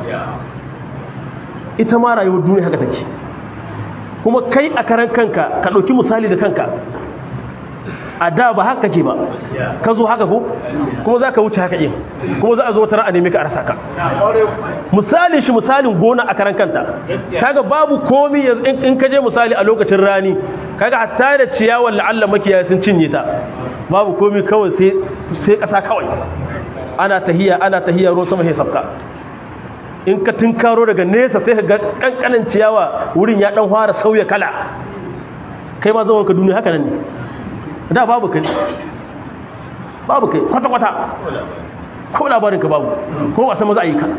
ita ma rayuwar duniya haka take kuma kai a karan kanka ka ɗauki misali da kanka a da ba haka ke ba ka zo haka ko kuma za ka wuce haka yin kuma za a zo tara a nemi ka a rasa ka misalin shi misalin gona a karan kanta kaga babu komi in ka je misali a lokacin rani kaga hatta da ciyawar la'alla makiyaya sun cinye ta babu komi kawai sai ƙasa kawai ana tahiya ana tahiya ruwan sama sai sabka in ka tunkaro daga nesa sai ka ga kankanin ciyawa wurin ya dan fara sauya kala kai ma zaman ka duniya haka nan ne da babu kai babu kai kwata kwata ko labarin ka babu ko wasa maza ayyuka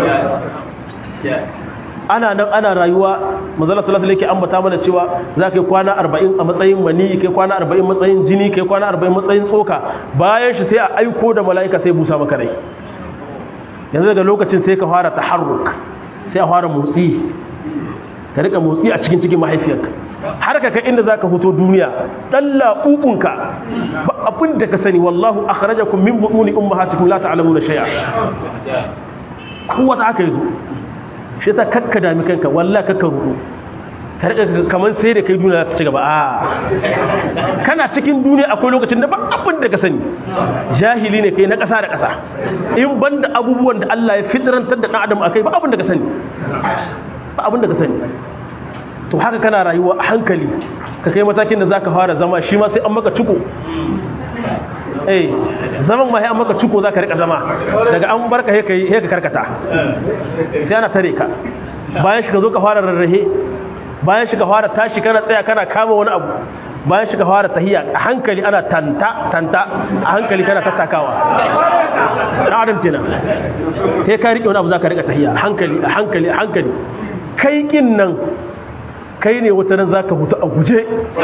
ana nan ana rayuwa manzala sallallahu alaihi wasallam ambata mana cewa za ka yi kwana 40 a matsayin mani kai kwana 40 matsayin jini kai kwana 40 matsayin tsoka bayan shi sai a aiko da mala'ika sai busa maka rai yanzu daga lokacin sai ka fara taharruk sai a fara motsi ka rika motsi a cikin cikin mahaifiyarka har ka kai inda zaka fito duniya dan laƙuƙunka ba abin da ka sani wallahu akhrajakum min butuni ummahatikum la ta'lamuna shay'a kowa ta aka yazo shi yasa kakka dami kanka wallahi kakka rudu ka rika kaman sai da kai duniya ta ci gaba a kana cikin duniya akwai lokacin da ba abin da ka sani jahili ne kai na ƙasa da ƙasa in banda abubuwan da Allah ya fitrantar da ɗan adam akai ba abin da ka sani ba abin da ka sani to haka kana rayuwa a hankali ka kai matakin da zaka fara zama shi ma sai an maka ciko eh zaman ma sai an maka ciko zaka rika zama daga an barka he kai he ka karkata sai ana tare ka bayan shi ka zo ka fara rarrahe bayan shi ka fara tashi kana tsaya kana kama wani abu bayan shiga fara tahiya a hankali ana tanta tanta a hankali kana tattakawa na adam kenan kai ka rike wani abu za ka rika tahiya a hankali a hankali a hankali kai kin nan kai ne wata nan za ka hutu a guje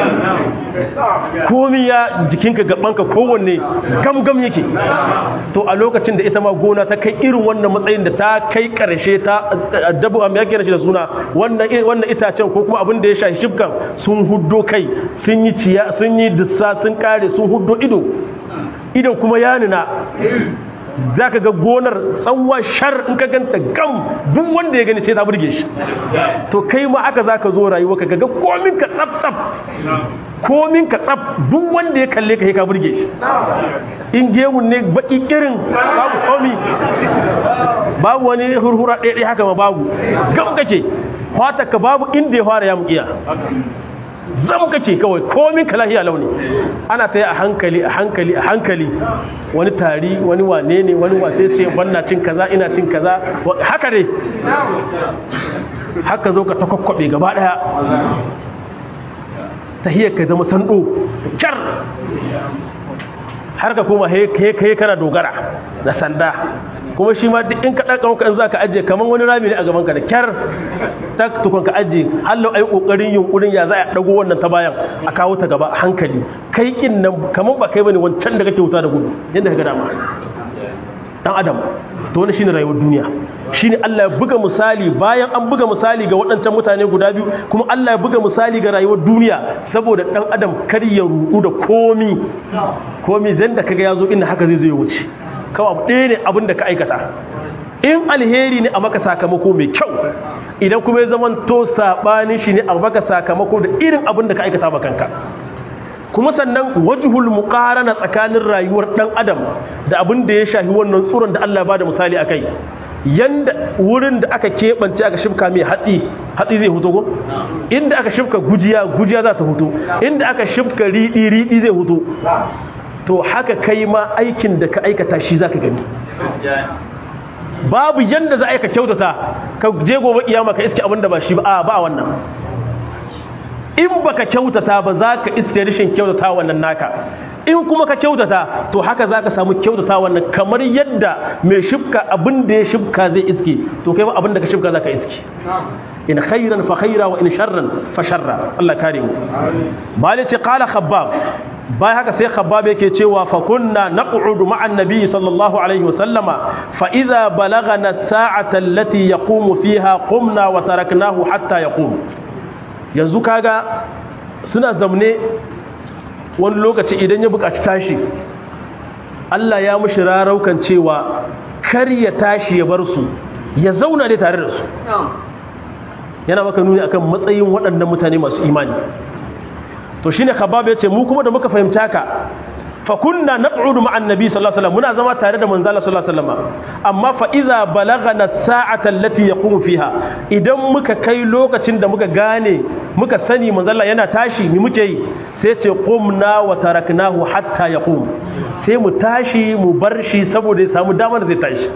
komi ya jikinka gabanka kowanne gamgam yake to a lokacin da ita ma gona ta kai irin wannan matsayin da ta kai karshe ta dabu a yake shi da suna wannan itacen ko kuma abin da ya shafi shifkan sun huddo kai sun yi ciya sun yi dussa sun kare sun huddo ido idan kuma ya nuna za ka ga gonar tsawon shar in ka ganta gam duk wanda ya gani sai ta burge shi to kai ma aka za ka zo rayuwa ka ga komin ka tsaf tsaf komin ka tsaf duk wanda ya kalle ka ka burge shi in gemun ne baki irin babu komi babu wani hurhura ɗaya haka ma babu gam kake fata ka babu inda ya fara ya mukiya zam kake kawai komin ka lahiya launi ana ta yi a hankali a hankali a hankali wani tari wani wane ne wani wace ce wannan cin kaza ina cin kaza haka ne haka zo ka ta kwakwabe gaba daya tahiyar ka zama sando kyar har ka kuma he kana dogara da sanda kuma shi ma duk in ka ɗaga maka in za ka ajiye kamar wani rami ne a gabanka da kyar ta tukun ka ajiye hallo a yi ƙoƙarin yunƙurin ya za a ɗago wannan ta bayan a kawo ta gaba a hankali kai kin nan kamar ba kai bane wancan da kake wuta da gudu yadda ka ga dama dan adam to wani shine rayuwar duniya shine Allah ya buga misali bayan an buga misali ga waɗancan mutane guda biyu kuma Allah ya buga misali ga rayuwar duniya saboda dan adam kar ya rudu da komi komi zan da kaga yazo inda haka zai zo ya wuce kawai abu ɗaya ne abin da ka aikata in alheri ne a maka sakamako mai kyau idan kuma ya zama to saɓanin shi ne a maka sakamako da irin abin da ka aikata ba kanka kuma sannan wajhul muqarana tsakanin rayuwar dan adam da abin da ya shafi wannan tsuron da Allah ya bada misali akai yanda wurin da aka keɓance aka shifka mai hatsi hatsi zai huto ko inda aka shifka gujiya gujiya za ta huto inda aka shifka riɗi riɗi zai huto to haka kai ma aikin da ka aikata shi za ka gani babu yanda za a ka kyautata ka je gobe kiyama ka iske abin da ba shi ba a ba wannan in baka kyautata ba za ka iske rashin kyautata wannan naka in kuma ka kyautata to haka za ka samu kyautata wannan kamar yadda mai shifka abin da ya shifka zai iske to kai ma abin da ka shifka za ka iske in khairan fa khaira wa in sharran fa sharra Allah kare mu malice qala khabbab bai haka sai khabbab yake cewa fa kunna naq'udu ma'an nabiy sallallahu alaihi wasallama fa idza balagana as-sa'ata allati yaqumu fiha qumna wa taraknahu hatta yaqum yanzu kaga suna zamne wani lokaci idan ya buƙaci tashi Allah ya mushi raraukan cewa kar ya tashi ya bar su ya zauna ne tare da su yana maka nuni akan matsayin waɗannan mutane masu imani to shine khabab yace mu kuma da muka fahimci haka fa kunna naq'udu ma'an nabi sallallahu alaihi wasallam muna zama tare da manzo Allah sallallahu alaihi wasallam amma fa idza balagana sa'ata allati yaqumu fiha idan muka kai lokacin da muka gane muka sani manzo Allah yana tashi ni muke yi sai ce qumna wa taraknahu hatta yaqum sai mu tashi mu bar shi saboda ya samu damar da zai tashi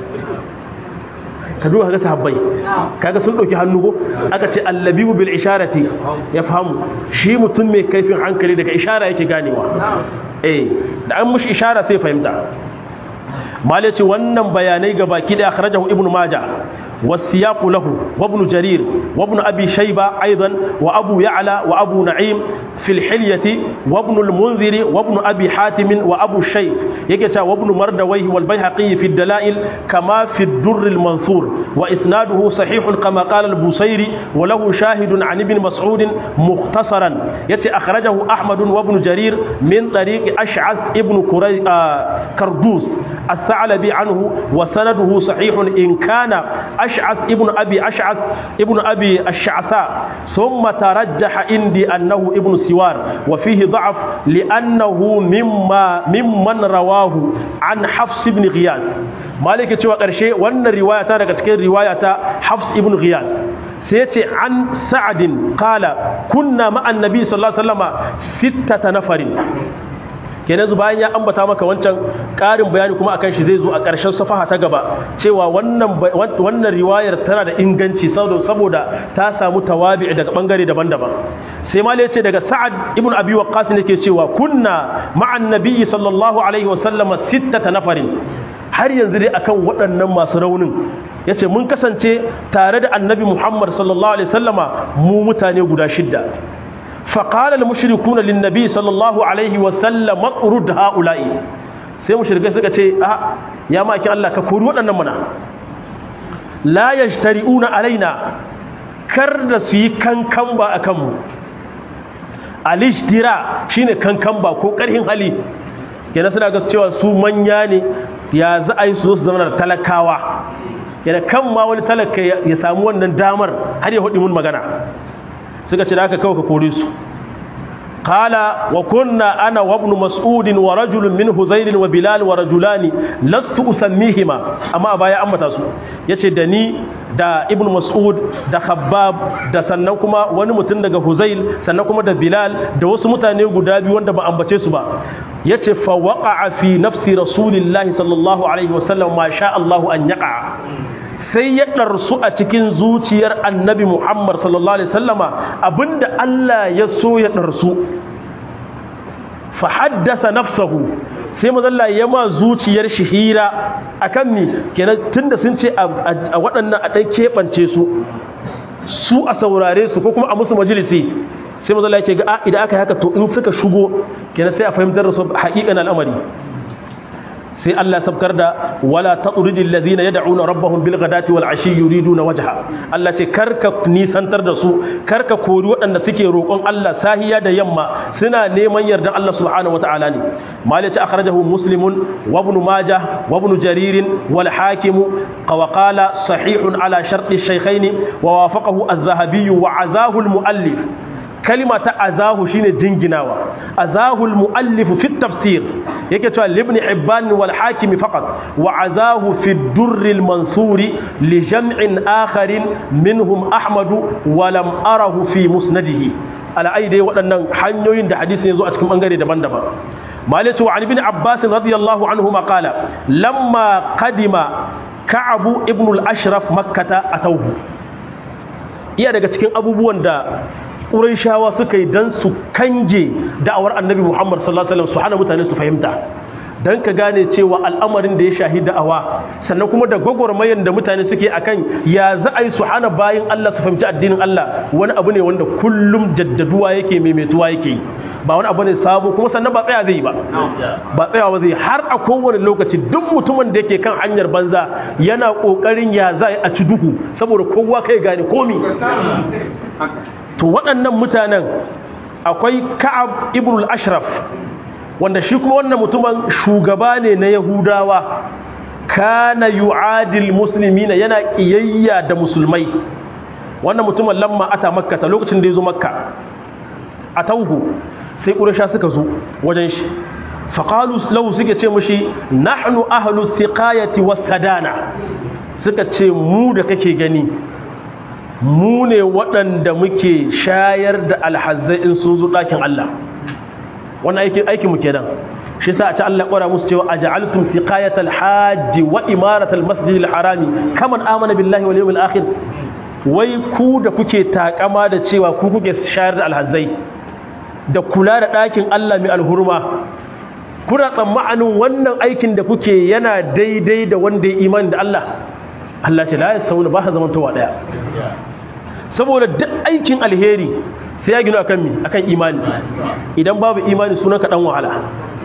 ka duba kaga sahabbai kaga sun dauki hannu ko aka ce allabibu bil isharati ya fahimu shi mutum mai kaifin hankali daga ishara yake ganewa eh da an mushi ishara sai fahimta malai ce wannan bayanai ga baki da akhrajahu ibnu majah والسياق له وابن جرير وابن أبي شيبة أيضا وأبو يعلى وأبو نعيم في الحلية وابن المنذر وابن أبي حاتم وأبو الشيخ يكتا وابن مردويه والبيهقي في الدلائل كما في الدر المنصور وإسناده صحيح كما قال البصيري وله شاهد عن ابن مسعود مختصرا يتي أخرجه أحمد وابن جرير من طريق أشعث ابن كري... آه كردوس الثعلبي عنه وسنده صحيح إن كان أشعث ابن أبي أشعث ابن أبي الشعثاء ثم ترجح عندي أنه ابن سوار وفيه ضعف لأنه مما ممن رواه عن حفص بن غياث مالك تشوى قرشي وأن الرواية تارك تكين رواية حفص ابن غياث سيتي عن سعد قال كنا مع النبي صلى الله عليه وسلم ستة نفر kenan zu bayan ya ambata maka wancan ƙarin bayani kuma akan shi zai zo a ƙarshen safaha ta gaba cewa wannan wannan riwayar tana da inganci saboda ta samu tawabi daga bangare daban-daban sai ma ce daga sa'ad ibn abi waqqas ne ke cewa kunna ma'an nabiyyi sallallahu alaihi wasallama sittata nafarin har yanzu dai akan waɗannan masu raunin yace mun kasance tare da annabi muhammad sallallahu alaihi wasallama mu mutane guda shidda فقال المشركون للنبي صلى الله عليه وسلم اقرد هؤلاء sai mushrikai suka ce a ya maki Allah ka kori waɗannan mana la yajtari'una alaina kar da su yi kankan ba akan mu alishtira shine kankan ba ko karhin hali kenan suna ga cewa su manya ne ya za a yi su zo su zama da talakawa kenan kan ma wani talaka ya samu wannan damar har ya hudu mun magana suka ce da aka kawo ka kore su qala wa kunna ana wa ibn mas'ud wa rajulun min hudhayl wa bilal wa rajulani lastu usammihima amma baya ambata su yace da ni da ibn mas'ud da khabbab da sannan kuma wani mutum daga huzayl sannan kuma da bilal da wasu mutane guda biyu wanda ba ambace su ba yace fa waqa'a fi nafsi rasulillahi sallallahu alaihi wasallam ma sha Allahu an yaqa sai ya ɗarsu a cikin zuciyar annabi Muhammad sallallahu Alaihi wasallama abinda Allah ya so ya ɗarsu fa haddasa nafsahu sai mazalla ya ma zuciyar shi hira a kan mi kenan tunda sun ce a waɗannan a ɗan keɓance su su a saurare su ko kuma a musu majalisi sai mazalla ya ce ga idan aka yi haka to in suka shigo kenan sai a fahimtar da su haƙiƙan al'amari sai Allah sabkar da wala taqridil ladina yad'una rabbahum bil ghadati wal ashi yuriduna wajha Allah ce karka nisantar da su karka kori waɗanda suke roƙon Allah sahiya da yamma suna neman yardan Allah subhanahu wataala ne malik akhrajahu muslimun wa ibn majah wa ibn jarir wal hakim wa qala sahihun ala sharti shaykhain wa wafaqahu az-zahabi wa azahu al-muallif kalima ta azahu shine jinginawa azahul muallif fi tafsir yake cewa ibn hibban wal hakim faqat wa azahu fi durr al mansuri li jam'in akharin minhum ahmadu wa lam arahu fi musnadihi ala aidai waɗannan hanyoyin da hadisi ya zo a cikin bangare daban-daban malatu wa ibn abbas radiyallahu anhu qala lamma qadima ka'abu ibn al-ashraf makkata atawhu iya daga cikin abubuwan da ƙuraishawa suka yi don su kange da'awar annabi muhammad sallallahu alaihi wasallam su hana mutane su fahimta don ka gane cewa al'amarin da ya shahi da'awa sannan kuma da gwagwarmayan da mutane suke akan ya za a yi su hana bayan allah su fahimci addinin allah wani abu ne wanda kullum jaddaduwa yake maimaituwa yake yi ba wani abu ne sabo kuma sannan ba tsaya zai yi ba ba tsayawa zai har a kowane lokaci duk mutumin da yake kan hanyar banza yana kokarin ya za a ci duhu saboda kowa kai gane komi to waɗannan mutanen akwai ka'ab ibn al-ashraf wanda shi kuma wannan mutumin shugaba ne na yahudawa kana yu'adil muslimina yana kiyayya da musulmai wannan mutumin lamma ata makka ta lokacin da ya zo makka a tauhu sai ƙurasha suka zo wajen shi faƙalu lahu suke ce mushi nahnu ahlu siqayati was sadana suka ce mu da kake gani mu ne waɗanda muke shayar da alhazzai in sun zo ɗakin Allah wannan aikin aikin mu kenan shi sa a ci Allah ƙwara musu cewa aja'altum siqayatal hajji wa imaratal masjidil harami kaman amana billahi wal yawmil akhir wai ku da kuke takama da cewa ku kuke shayar da alhazzai da kula da ɗakin Allah mai alhurma kuna tsammanin wannan aikin da kuke yana daidai da wanda ya imani da Allah Allah ce la yasawuna ba ha zamantowa daya saboda duk aikin alheri sai ya gina akan mi akan imani idan babu imani sunan ka dan wahala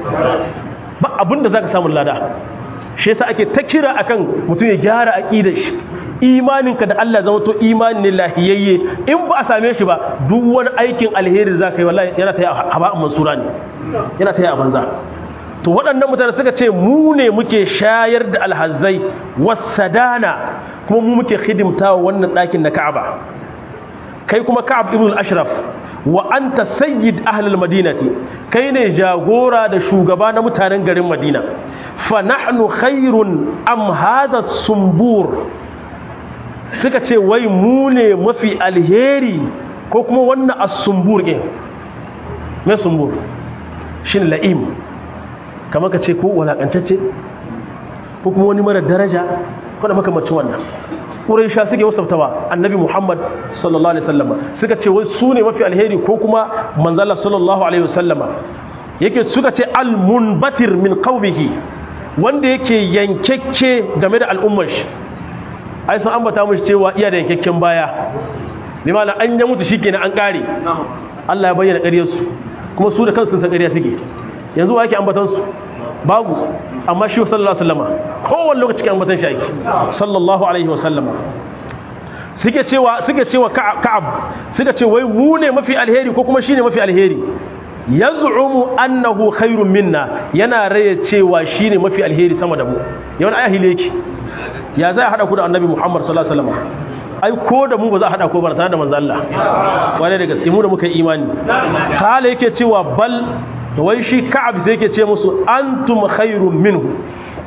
ba abinda zaka samu lada shi yasa ake ta kira akan mutum ya gyara aqidar shi imaninka da Allah zama to imani ne lahiyayye in ba a same shi ba duk wani aikin alheri zaka yi wallahi yana tayi a ba mansura ne yana tayi a banza to waɗannan mutane suka ce mu ne muke shayar da alhazai wasadana kuma mu muke hidimtawa wannan ɗakin na Ka'aba kai kuma Ka'ab ibn al-Ashraf wa anta sayyid ahli al-Madinati kai ne jagora da shugaba na mutanen garin Madina fa nahnu khairun am hadha sumbur suka ce wai mu ne mafi alheri ko kuma wannan as-sumbur ɗin me sumbur shin la'im kamar ka ce ko walakantacce ko kuma wani mara daraja ko da makamacin wannan Quraisha suke wasaftawa Annabi Muhammad sallallahu alaihi wasallam suka ce wai su ne mafi alheri ko kuma manzala sallallahu alaihi wasallam yake suka ce al-munbatir min qaumihi wanda yake yankekke game da al'ummar shi ai sun ambata mushi cewa iya da yankekken baya bi ma'ana an ya mutu shikenan an kare Allah ya bayyana ƙaryar su kuma su da kansu sun san ƙarya suke yanzu wa yake ambatan su babu amma shi sallallahu alaihi wasallama kowanne lokaci ke ambatan shi ake sallallahu alaihi wasallama suke cewa suke cewa ka'ab suka ce wai mu ne mafi alheri ko kuma shine mafi alheri yaz'umu annahu khairun minna yana raye cewa shine mafi alheri sama da mu yawan ayahile yake ya zai hada ku da annabi Muhammad sallallahu alaihi wasallam ai ko da mu ba za a hada ko ba tare da manzo Allah wani da gaske mu da muka imani kala yake cewa bal wai shi Ka'ab sai yake ce musu antum khairun minhu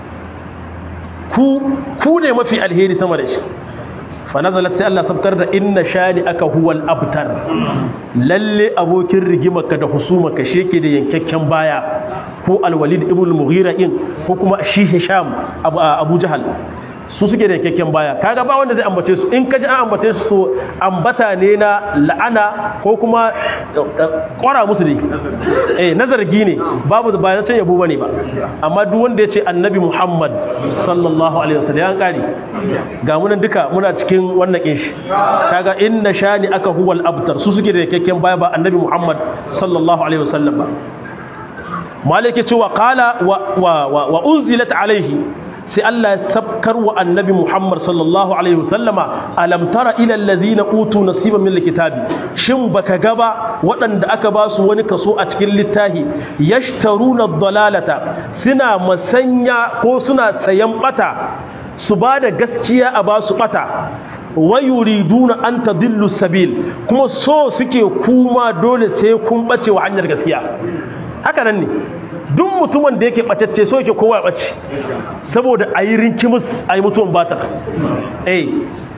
ku ku ne mafi alheri sama da shi fa nazalat sai Allah sabtar da inna shani aka huwal abtar lalle abokin rigimarka da husumarka shi yake da yankakken baya ko alwalid ibn mughira in ko kuma shi hisham abu jahal su suke da yankakken baya kaga ba wanda zai ambace su in kaji an ambace su to ambata ne na la'ana ko kuma kwara musu ne eh nazargi ne babu ba san yabo bane ba amma duk wanda ya ce annabi muhammad sallallahu alaihi wasallam ya kare ga mu nan duka muna cikin wannan kin shi kaga inna shani aka huwal abtar su suke da yankakken baya ba annabi muhammad sallallahu alaihi wasallam ba malike cewa qala wa wa wa unzilat alaihi sai Allah ya sabkar wa annabi Muhammad sallallahu alaihi wasallama alam tara ila allazina utu nasiban min alkitabi shin baka ga ba waɗanda aka ba su wani kaso a cikin littafi yashtaruna dalalata suna masanya ko suna sayan bata su ba da gaskiya a ba su bata wa yuriduna an tadillu sabil kuma so suke kuma dole sai kun bace wa hanyar gaskiya haka nan ne duk mutumin da yake ɓacacce so yake kowa ya ɓace saboda a yi rinkimus a yi mutuwan bata eh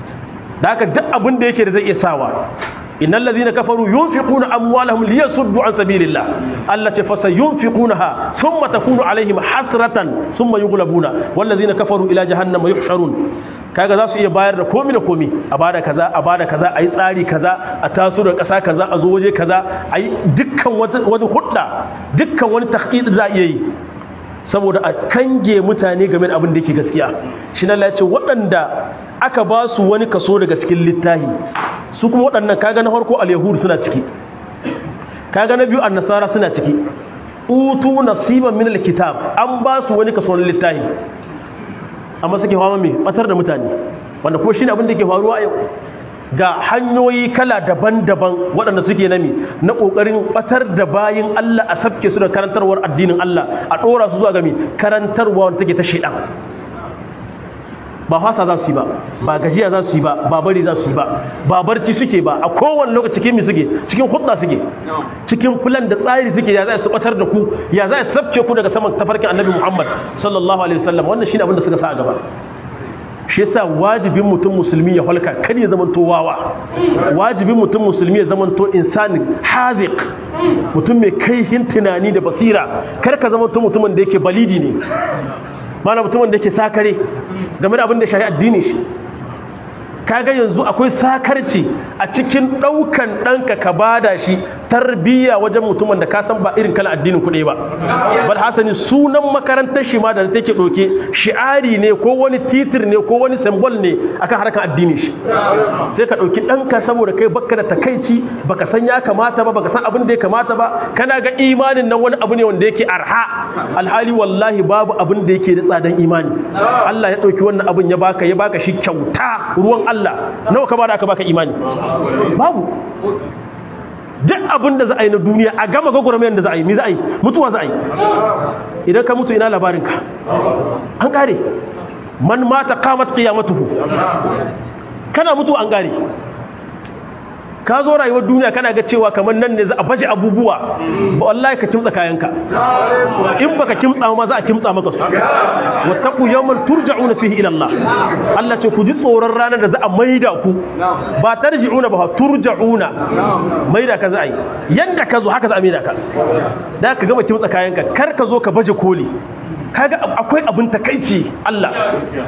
da haka duk abin da yake da zai iya sawa innal ladhina kafaru yunfiquna amwalahum liyasuddu an sabilillah allati fasayunfiqunaha thumma takunu alaihim hasratan thumma yughlabuna wal ladhina kafaru ila jahannama yuhsharun kaga za su iya bayar da komi da komi a bada kaza a bada kaza a yi tsari kaza a taso da ƙasa kaza a zo waje kaza a yi dukkan wani hudda dukkan wani tahdid za a iya yi saboda a kange mutane game da abin da yake gaskiya shi na lace waɗanda aka ba su wani kaso daga cikin littahi su kuma waɗannan kaga na farko al-yahud suna ciki kaga na biyu an-nasara suna ciki utu nasiban min al-kitab an ba su wani kaso na littahi amma suke fama mai batar da mutane wanda kuma shine abin da ke faruwa yau ga hanyoyi kala daban-daban waɗanda suke nami na ƙoƙarin batar da bayin Allah a sabke su da karantarwar addinin Allah a ɗora su zuwa gami karantarwa wanda take ta shaidan ba fasa za su yi ba ba gajiya za su yi ba ba bari za su yi ba ba barci suke ba a kowane lokaci cikin mi suke cikin hudda suke cikin fulan da tsari suke ya za su batar da ku ya za su sabce ku daga saman tafarkin annabi Muhammad sallallahu alaihi wasallam wannan shine abin da suka sa a gaba shi yasa wajibin mutum musulmi ya halka kar ya zamanto wawa wajibin mutum musulmi ya zamanto insani haziq mutum mai kaihin tunani da basira kar ka zamanto mutumin da yake balidi ne mana mutumin da yake sakare game da abin da shahi addini shi kaga yanzu akwai sakarci a cikin ɗaukan ɗanka ka bada shi tarbiyya wajen mutumin da ka san ba irin kala addinin kuɗi ba bal hasani sunan makarantar shi ma da take ɗauke shi'ari ne ko wani titir ne ko wani symbol ne akan harkar addini shi sai ka ɗauki ɗanka saboda kai baka da takaici baka san ya kamata ba baka san abin da ya kamata ba kana ga imanin nan wani abu ne wanda yake arha alhali wallahi babu abin da yake da tsadan imani Allah ya ɗauki wannan abin ya baka ya baka shi kyauta ruwan Allah nawa ka bada aka baka imani babu duk abin da za a yi na duniya a gama gwagwarmayar da za a yi mi za a yi mutuwa za a yi idan ka mutu ina labarinka an kare man mata kamat qiyamatuhu kana mutu an kare ka zo rayuwar duniya kana ga cewa kamar nan ne za a baje abubuwa wallahi ka kimtsa kayanka in baka kimtsa ma za a kimtsa maka su wattaqu yawman turja'una fihi ila Allah Allah ce ku ji tsoron ranar da za a maida ku ba tarji'una ba turja'una maida ka za a yi yanda ka zo haka za a maida ka da ka gama kimtsa kayanka kar ka zo ka baje koli kaga akwai abin takaici Allah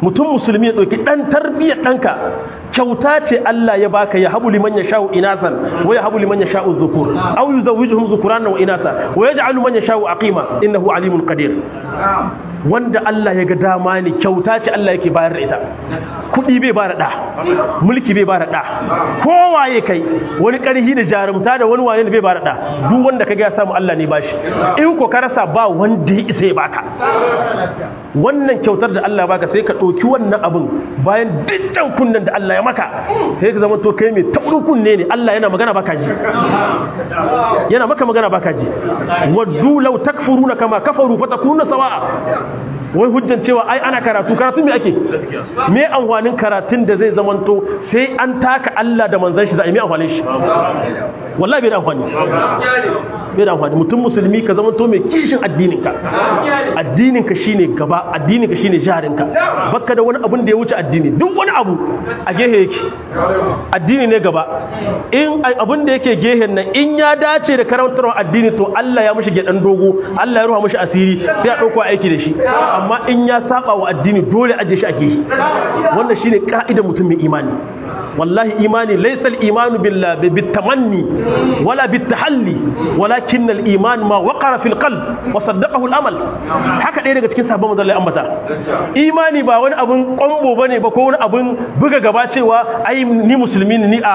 mutum musulmi ya ɗauki ɗan tarbiyyar ɗanka kyauta ce Allah ya baka ya habu liman ya sha'u inasan wa ya habu liman ya sha'u zukur aw yuzawwijuhum zukuran wa inasa wa yaj'alu man ya sha'u aqima innahu alimun qadir wanda Allah ya ga dama ne kyauta ce Allah yake bayar da ita kuɗi bai ba da ɗa mulki bai ba da ɗa kowaye kai wani ƙarhi da jarumta da wani wane bai ba da ɗa duk wanda ka ga ya samu Allah ne bashi in ko ka rasa ba wanda ya isa ya baka wannan kyautar da Allah baka sai ka ɗauki wannan abin bayan dukkan kunnen da Allah ya maka sai ka zama to kai mai taɓu kunne ne Allah yana magana baka ji yana maka magana baka ji waddu law takfuruna kama kafaru fatakununa sawa'a wai hujjan cewa ai ana karatu karatun me ake me amfanin karatun da zai zamanto sai an taka Allah da manzon shi za a yi me amfanin shi wallahi bai da amfani bai da amfani mutum musulmi ka zamanto mai kishin addininka addininka shine gaba addininka shine jarinka baka da wani abun da ya wuce addini duk wani abu a gehe yake addini ne gaba in abun da yake gehen nan in ya dace da karantarwa addini to Allah ya mishi gedan dogo Allah ya ruha mishi asiri sai a dauko aiki da shi amma in ya saba wa addini dole aje shi a gehe wannan shine ka'idar mutum mai imani wallahi imani laysa al-imanu billahi bitamanni wala bitahalli walakin al-iman ma waqara fil qalb wa saddaqahu al-amal haka ɗaya daga cikin sahabban manzon Allah ambata imani ba wani abun kwambo bane ba ko wani abun buga gaba cewa ai ni musulmi ni a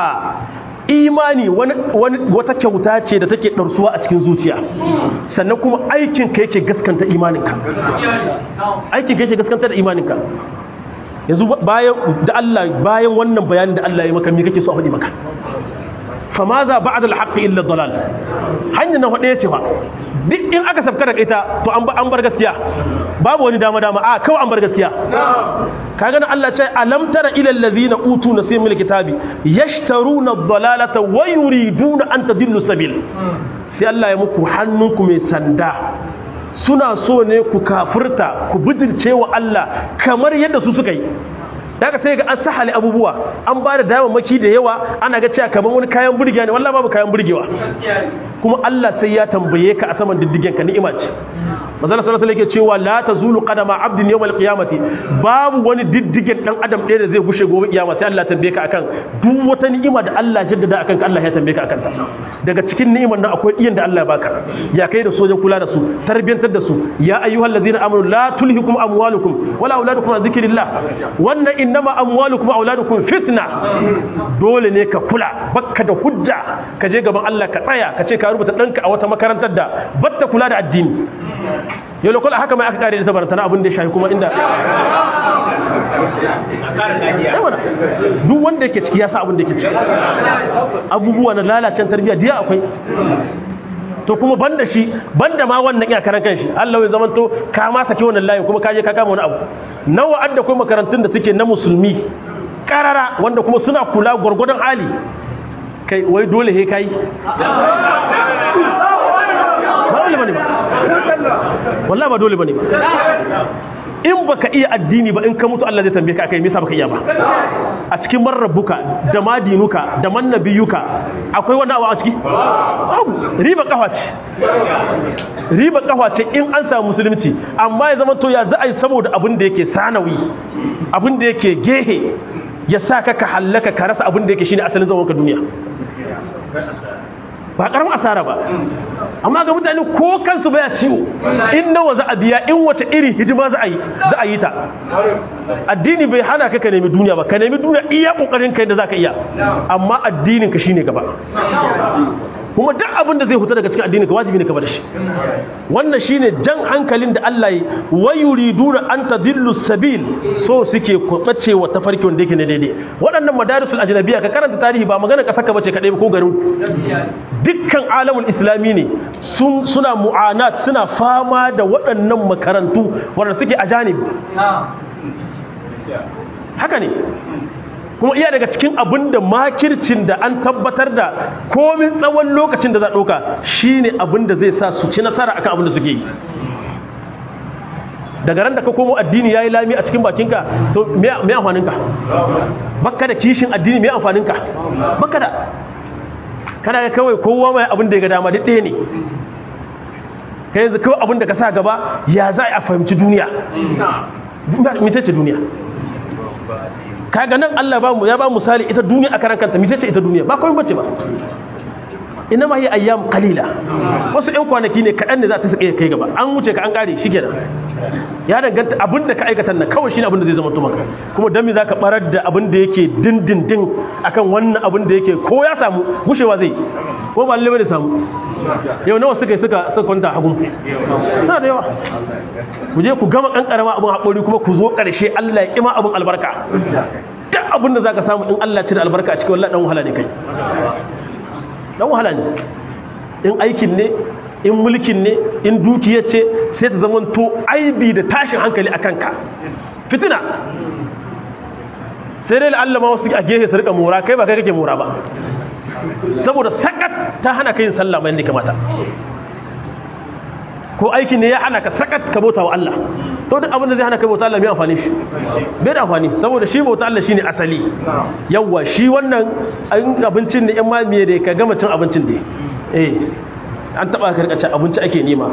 imani wani wata kyauta ce da take ɗarsuwa a cikin zuciya sannan kuma aikin ka yake gaskanta imaninka aikin ka yake gaskanta da imaninka yanzu bayan da Allah bayan wannan bayanin da Allah ya maka me kake so a faɗi maka fa ma za ba'da al-haqq illa dalal hanya na hudu yace fa duk in aka sabka da ita to an an bar gaskiya babu wani dama dama a kawai an bar gaskiya kaga nan Allah ce alam tara ila allazina utu nasibul kitabi yashtaruna ad-dalalata wa yuriduna an tadillu sabil sai Allah ya muku hannunku mai sanda suna so ne ku kafirta ku bijirce wa Allah kamar yadda su suka yi daga sai ga an sahali abubuwa an ba da damammaki da yawa ana ga cewa kamar wani kayan burgewa ne wallahi babu kayan burgewa kuma Allah sai ya tambaye ka a saman diddigen ka ni'ima ce manzon sallallahu alaihi yake cewa la tazulu qadama abdin yawmal qiyamati babu wani diddigen dan adam ɗaya da zai gushe gobe kiyama sai Allah tambaye ka akan duk wata ni'ima da Allah jaddada akan ka Allah ya tambaye ka akan ta daga cikin ni'imar nan akwai iyan da Allah ya baka ya kai da sojan kula da su tarbiyantar da su ya ayyuhal ladina amanu la tulhikum amwalukum wala auladukum an dhikrillah wannan innama amwalukum auladukum fitna dole ne ka kula bakka da hujja ka je gaban Allah ka tsaya ka ce ka rubuta danka a wata makarantar da batta kula da addini yau lokal haka mai aka kare da tabarantana abin da ya shafi kuma inda duk wanda yake ciki ya sa abin da yake ciki abubuwa na lalacen tarbiyya diya akwai to kuma banda shi banda ma wannan iya karan kanshi Allah ya zamanto ka ma saki wannan layin kuma ka je ka kama wani abu nawa adda kai makarantun da suke na musulmi karara wanda kuma suna kula gwargwadon hali kai wai dole he kai ba dole bane ba wallahi ba dole bane ba in baka iya addini ba in ka mutu Allah zai tambaye ka akai me yasa baka iya ba a cikin marrabuka da madinuka da mannabiyuka akwai wani abu a ciki babu riba kafa ce riba kafa ce in an samu musulunci amma ya zama to ya za a yi saboda abin da yake sanawi abin da yake gehe ya sa ka ka hallaka ka rasa abin da yake shine asalin zaman ka duniya ba karamin asara ba amma ga mutane ko kansu baya ciwo in nawa za a biya in wata iri hidima za a yi za a yi ta addini bai hana ka ka nemi duniya ba ka nemi duniya iya kokarin kai da zaka iya amma addinin ka shine gaba kuma duk abin da zai huta daga cikin addini ka wajibi ne ka bar shi wannan shine jan hankalin da Allah yi wa yuriduna an tadillu sabil so suke kwabace wa tafarki wanda yake ne daidai waɗannan madarisul ajnabiyya ka karanta tarihi ba magana kasar ka bace kadai ko garin dukkan alamul islami ne sun suna mu'anat suna fama da waɗannan makarantu wanda suke ajanib haka ne kuma iya daga cikin abin da makircin da an tabbatar da komin tsawon lokacin da za ɗauka shi ne abin da zai sa su ci nasara akan abin da suke yi daga ran da ka komo addini ya yi lami a cikin bakinka to me amfaninka baka da kishin addini me amfaninka baka da kana ga kawai kowa mai abin da ya ga dama duk ɗaya ne ka yanzu kawai abin da ka sa gaba ya za a fahimci duniya mace ce duniya kaga nan Allah ba mu ya ba misali ita duniya a karan kanta mice ce ita duniya ba komai bace ba inma hiya ayyam qalila wasu ɗan kwanaki ne kaɗan ne za ta sake kai gaba an wuce ka an kare shi kenan ya danganta abin da ka aikata nan kawai shine abin da zai zama to maka kuma dan me zaka barar da abin da yake dindindin akan wannan abin da yake ko ya samu gushewa zai ko ba lalle da samu yau nawa suka yi suka suka kwanta hagun suna da yawa ku je ku gama kankarama abin haƙori kuma ku zo ƙarshe Allah ya kima abin albarka duk abin da zaka samu in Allah ya cire albarka a cikin wallahi dan wahala ne kai dan wahala ne in aikin ne in mulkin ne in dukiyar ce sai ta zama to aibi da tashin hankali a kanka fitina sai dai Allah ma wasu a gehe su rika mora kai ba kai kake mora ba saboda sakat ta hana ka yin sallah mai yadda kamata ko aikin ne ya hana ka sakat ka bauta wa Allah to duk abin da zai hana ka bauta Allah mai amfani shi bai da amfani saboda shi bauta Allah shine asali yawa shi wannan abincin ne yan mamiye da ka gama cin abincin da eh an taba ka rika cin abinci ake nema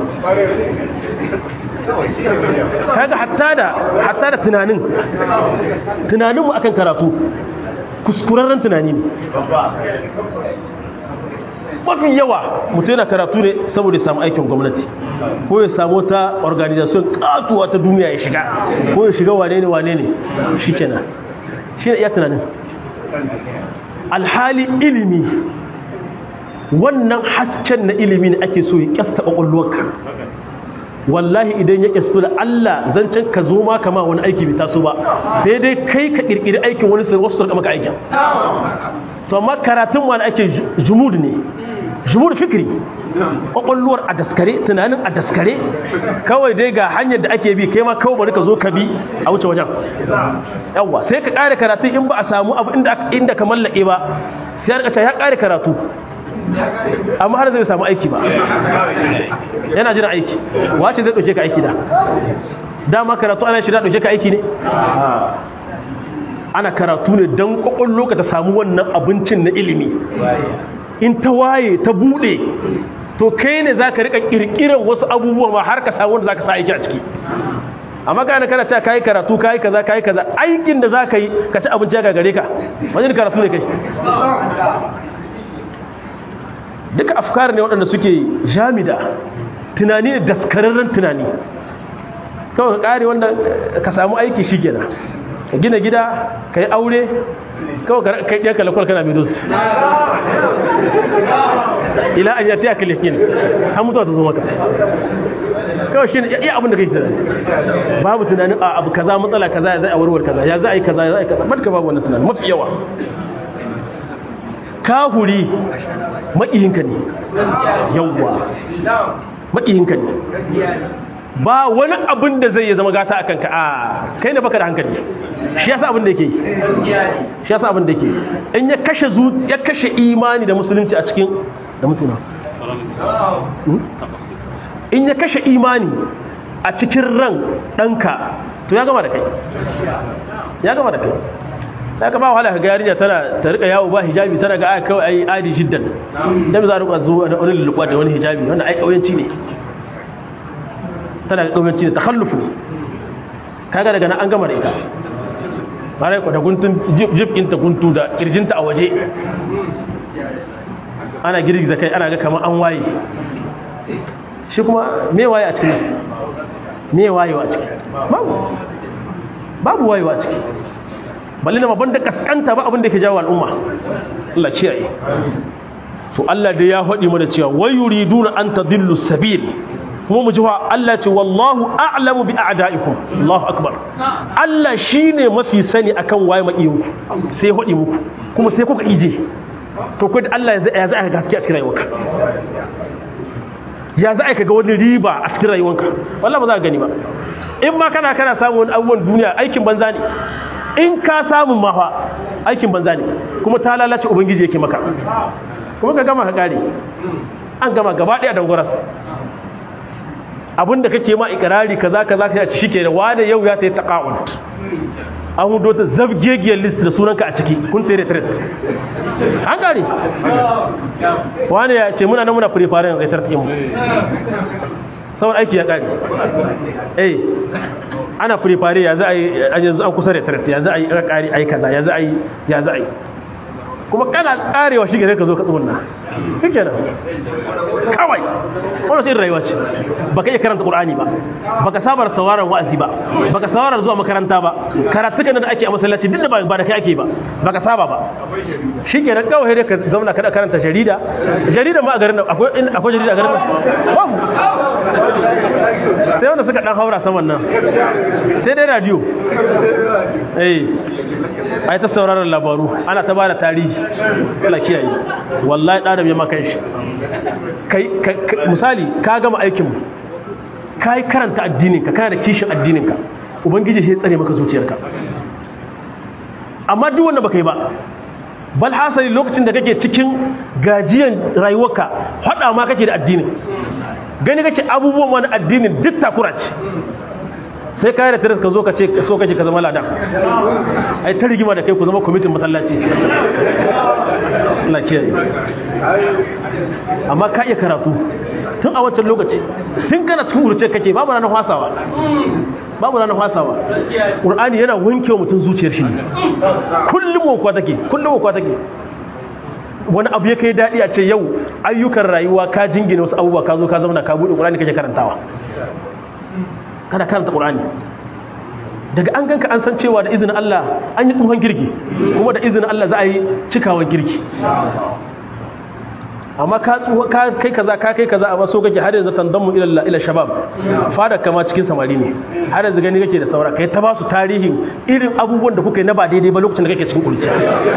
kaga hatta da hatta da tunanin tunaninmu akan karatu kuskurarren tunani ne mafi yawa mutum yana karatu ne saboda ya samu aikin gwamnati ko ya samu ta organization katuwa ta duniya ya shiga ko ya shiga wane ne wane ne shi kenan shi ne iya tunanin alhali ilimi wannan hasken na ilimi ne ake so ya kyasta ƙwaƙwalwarka wallahi idan ya kyastu da Allah zancen ka zo ma kama wani aiki bai taso ba sai dai kai ka kirkiri aikin wani sai wasu sarka maka aikin to amma karatun wani ake jumud ne jumud fikri kwakwalluwar a daskare tunanin a daskare kawai dai ga hanyar da ake bi kai ma kawai bari ka zo ka bi a wuce wajen yawwa sai ka kare karatu in ba a samu abu inda ka mallake ba sai ya kare karatu amma har zai samu aiki ba yana jin aiki wace zai ɗauke ka aiki da dama karatu ana shirya ɗauke ka aiki ne ana karatu ne don ƙwaƙwallo ka ta samu wannan abincin na ilimi in ta waye ta buɗe to kai ne za ka riƙa ƙirƙirar wasu abubuwa ma har ka samu wanda za ka sa aiki a ciki amma kana kana cewa kayi karatu kayi kaza kayi kaza aikin da za ka yi ka ci abinci ya gagare ka wajen karatu ne kai duka afkar ne waɗanda suke jamida tunani ne daskararren tunani kawai ka ƙare wanda ka samu aiki shi gina ka gina gida ka yi aure kawai ka ɗaya kalakwal kana mai dosu ila an yata ya kalakin an mutuwa ta zo maka kawai shi ne iya abin da kai tunani babu tunanin a abu kaza matsala kaza ya zai a warwar kaza ya za a yi kaza ya za a yi kaza matka babu wannan tunani mafi yawa kahuri maƙiyinka ne yawwa maƙiyinka ne ba wani abin da zai zama gata a kanka a kai ne baka da hankali shi yasa abin da yake shi yasa abin da yake in ya kashe ya kashe imani da musulunci a cikin da mutuna in ya kashe imani a cikin ran ɗanka to ya gama da kai ya gama da kai ya kama wahala ka ga yarinya tana ta rika yawo ba hijabi tana ga aka kawai ai adi shiddan dan za a rika zuwa da wani lulluɓa da wani hijabi wanda ai kauyanci ne tana ga kauyanci ne takhalluf ne kaga daga nan an gama da ita bare ko da guntun jib din ta guntu da kirjinta a waje ana girgiza kai ana ga kamar an waye shi kuma me waye a cikin me wayewa a ciki babu babu wayewa a ciki balle na babban da kaskanta ba abin da ke jawo al'umma Allah kiyaye to Allah da ya faɗi mana cewa wa yuriduna an tadillu sabil kuma mu ji wa Allah ce wallahu a'lamu bi a'daikum Allahu akbar Allah shine mafi sani akan waye makiyin sai ya faɗi muku kuma sai kuka ije to kai Allah ya za a gaskiya a cikin rayuwarka ya za a ga wani riba a cikin rayuwarka wallahi ba za ka gani ba in ma kana kana samun abubuwan duniya aikin banza ne in ka samun mafa aikin banza ne kuma ta lalace ubangiji yake maka kuma ka gama ka kare an gama gaba daya dangoras abinda kake ma ikirari kaza kaza ka ci shike da wani yau ya ta yi taqawun an hudo ta zabgegiyar list da sunanka a ciki kun tere tret an kare wani ya ce muna nan muna preparing ga tartikin mu saboda aiki ya kare eh ana prepare ya za a yi yanzu an kusa da tarat ya za a yi aka kare ai kaza ya za a yi ya za a yi kuma kana tsarewa shi gare ka zo ka tsumunna kike nan kawai wannan sai rayuwa ce baka iya karanta qur'ani ba baka sabar sauraron wa'azi ba baka sabar zuwa makaranta ba karatu kan da ake a masallaci duk da ba da kai ake ba baka saba ba shikenan kawai dai ka zauna kada karanta jarida jarida ma a garin nan akwai akwai jarida a garin nan babu sai wanda suka dan haura saman nan sai dai radio eh ai ta sauraron labaru ana ta bada tarihi Allah kiyaye wallahi da ya maka shi kai misali ka gama aikin kai karanta addinin ka kana da kishin addinin ka ubangiji sai tsare maka zuciyarka amma duk wanda baka yi ba bal hasali lokacin da kake cikin gajiyan rayuwarka hada ma kake da addinin gani kake abubuwan wani addinin duk takura ce sai ka da tiris ka zo ka ce so kake ka zama ladan ai ta rigima da kai ku zama kwamitin masallaci Allah kiyaye amma ka iya karatu tun a wancan lokaci tun kana cikin urce kake babu ranar fasawa babu ranar fasawa qur'ani yana wanke wa mutum zuciyar shi kullum wakwa take kullum wakwa take wani abu ya kai daɗi a ce yau ayyukan rayuwa ka jingine wasu abubuwa ka zo ka zauna ka buɗe ƙur'ani kake karantawa kada karanta ƙur'ani daga an ganka an san cewa da izinin Allah an yi tsohon girki kuma da izinin Allah za a yi cikawan girki amma ka kai kaza ka kai kaza amma so kake har yanzu tandamu ila ila shabab fada kama cikin samari ne har yanzu gani kake da saura kai ta ba su tarihin irin abubuwan da kuka yi na ba daidai ba lokacin da kake cikin kurciya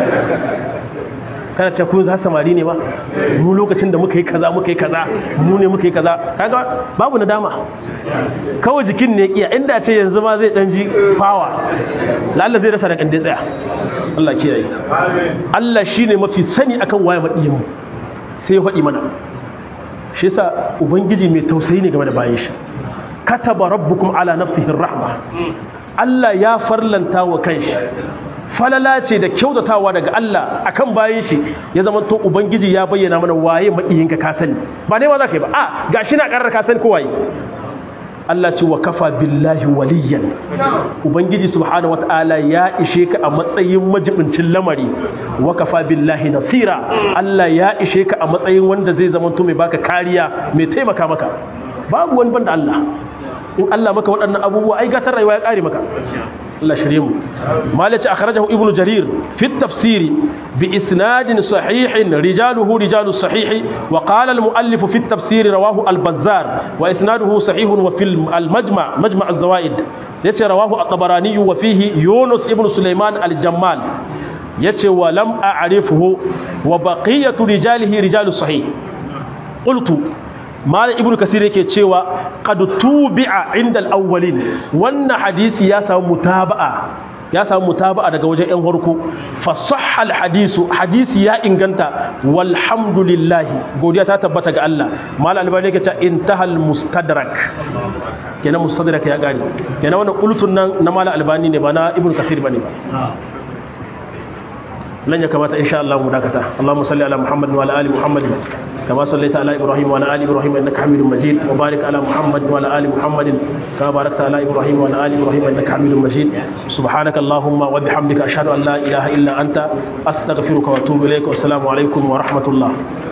kana ce kun za samari ne ba mu lokacin da muka yi kaza muka yi kaza mu ne muka yi kaza kaga babu nadama kawai jikin ne kiya inda ce yanzu ma zai dan ji fawa lalla zai rasa da kan dai tsaya Allah kiyaye Allah shine mafi sani akan waye madiyin mu sai ya faɗi mana shi yasa ubangiji mai tausayi ne game da bayan shi kataba rabbukum ala nafsihi rahma Allah ya farlanta wa kanshi falala ce da kyautatawa daga Allah akan bayan shi ya zama to ubangiji ya bayyana mana waye maƙiyinka ka sani ba dai ma za ka yi ba a gashi na ƙarar ka sani ko waye Allah ce wa kafa billahi waliyan ubangiji subhanahu wataala ya ishe ka a matsayin majibincin lamari wa kafa billahi nasira Allah ya ishe ka a matsayin wanda zai zama to mai baka kariya mai taimaka maka babu wani banda Allah in Allah maka waɗannan abubuwa ai gatar rayuwa ya kare maka Allah shirye mu malaci akhrajahu ibnu jarir fi at-tafsir bi isnadin sahihin rijaluhu rijalu sahih wa qala al-muallif fi at-tafsir rawahu al-bazzar wa isnaduhu sahihun wa fil al-majma' majma' az-zawaid yace rawahu at-tabarani wa fihi yunus ibnu sulaiman al-jammal yace wa lam a'rifuhu wa baqiyatu rijalihi rijalu sahih qultu malam ibnu kasir yake cewa qad tubi'a inda al-awwalin wannan hadisi ya samu mutaba'a ya samu mutaba'a daga wajen yan farko fa sahha al-hadisu hadisi ya inganta walhamdulillah godiya ta tabbata ga Allah malam albani yake cewa intahal mustadrak kenan mustadrak ya gani kenan wannan qultun nan na malam albani ne ba na ibnu kasir bane ba nan ya kamata insha Allah mu dakata Allahumma salli ala Muhammad wa ala ali Muhammad كما صليت على إبراهيم وعلى آل إبراهيم إنك حميد مجيد وبارك على محمد وعلى آل محمد كما باركت على إبراهيم وعلى آل إبراهيم إنك حميد مجيد سبحانك اللهم وبحمدك أشهد أن لا إله إلا أنت أستغفرك وأتوب إليك والسلام عليكم ورحمة الله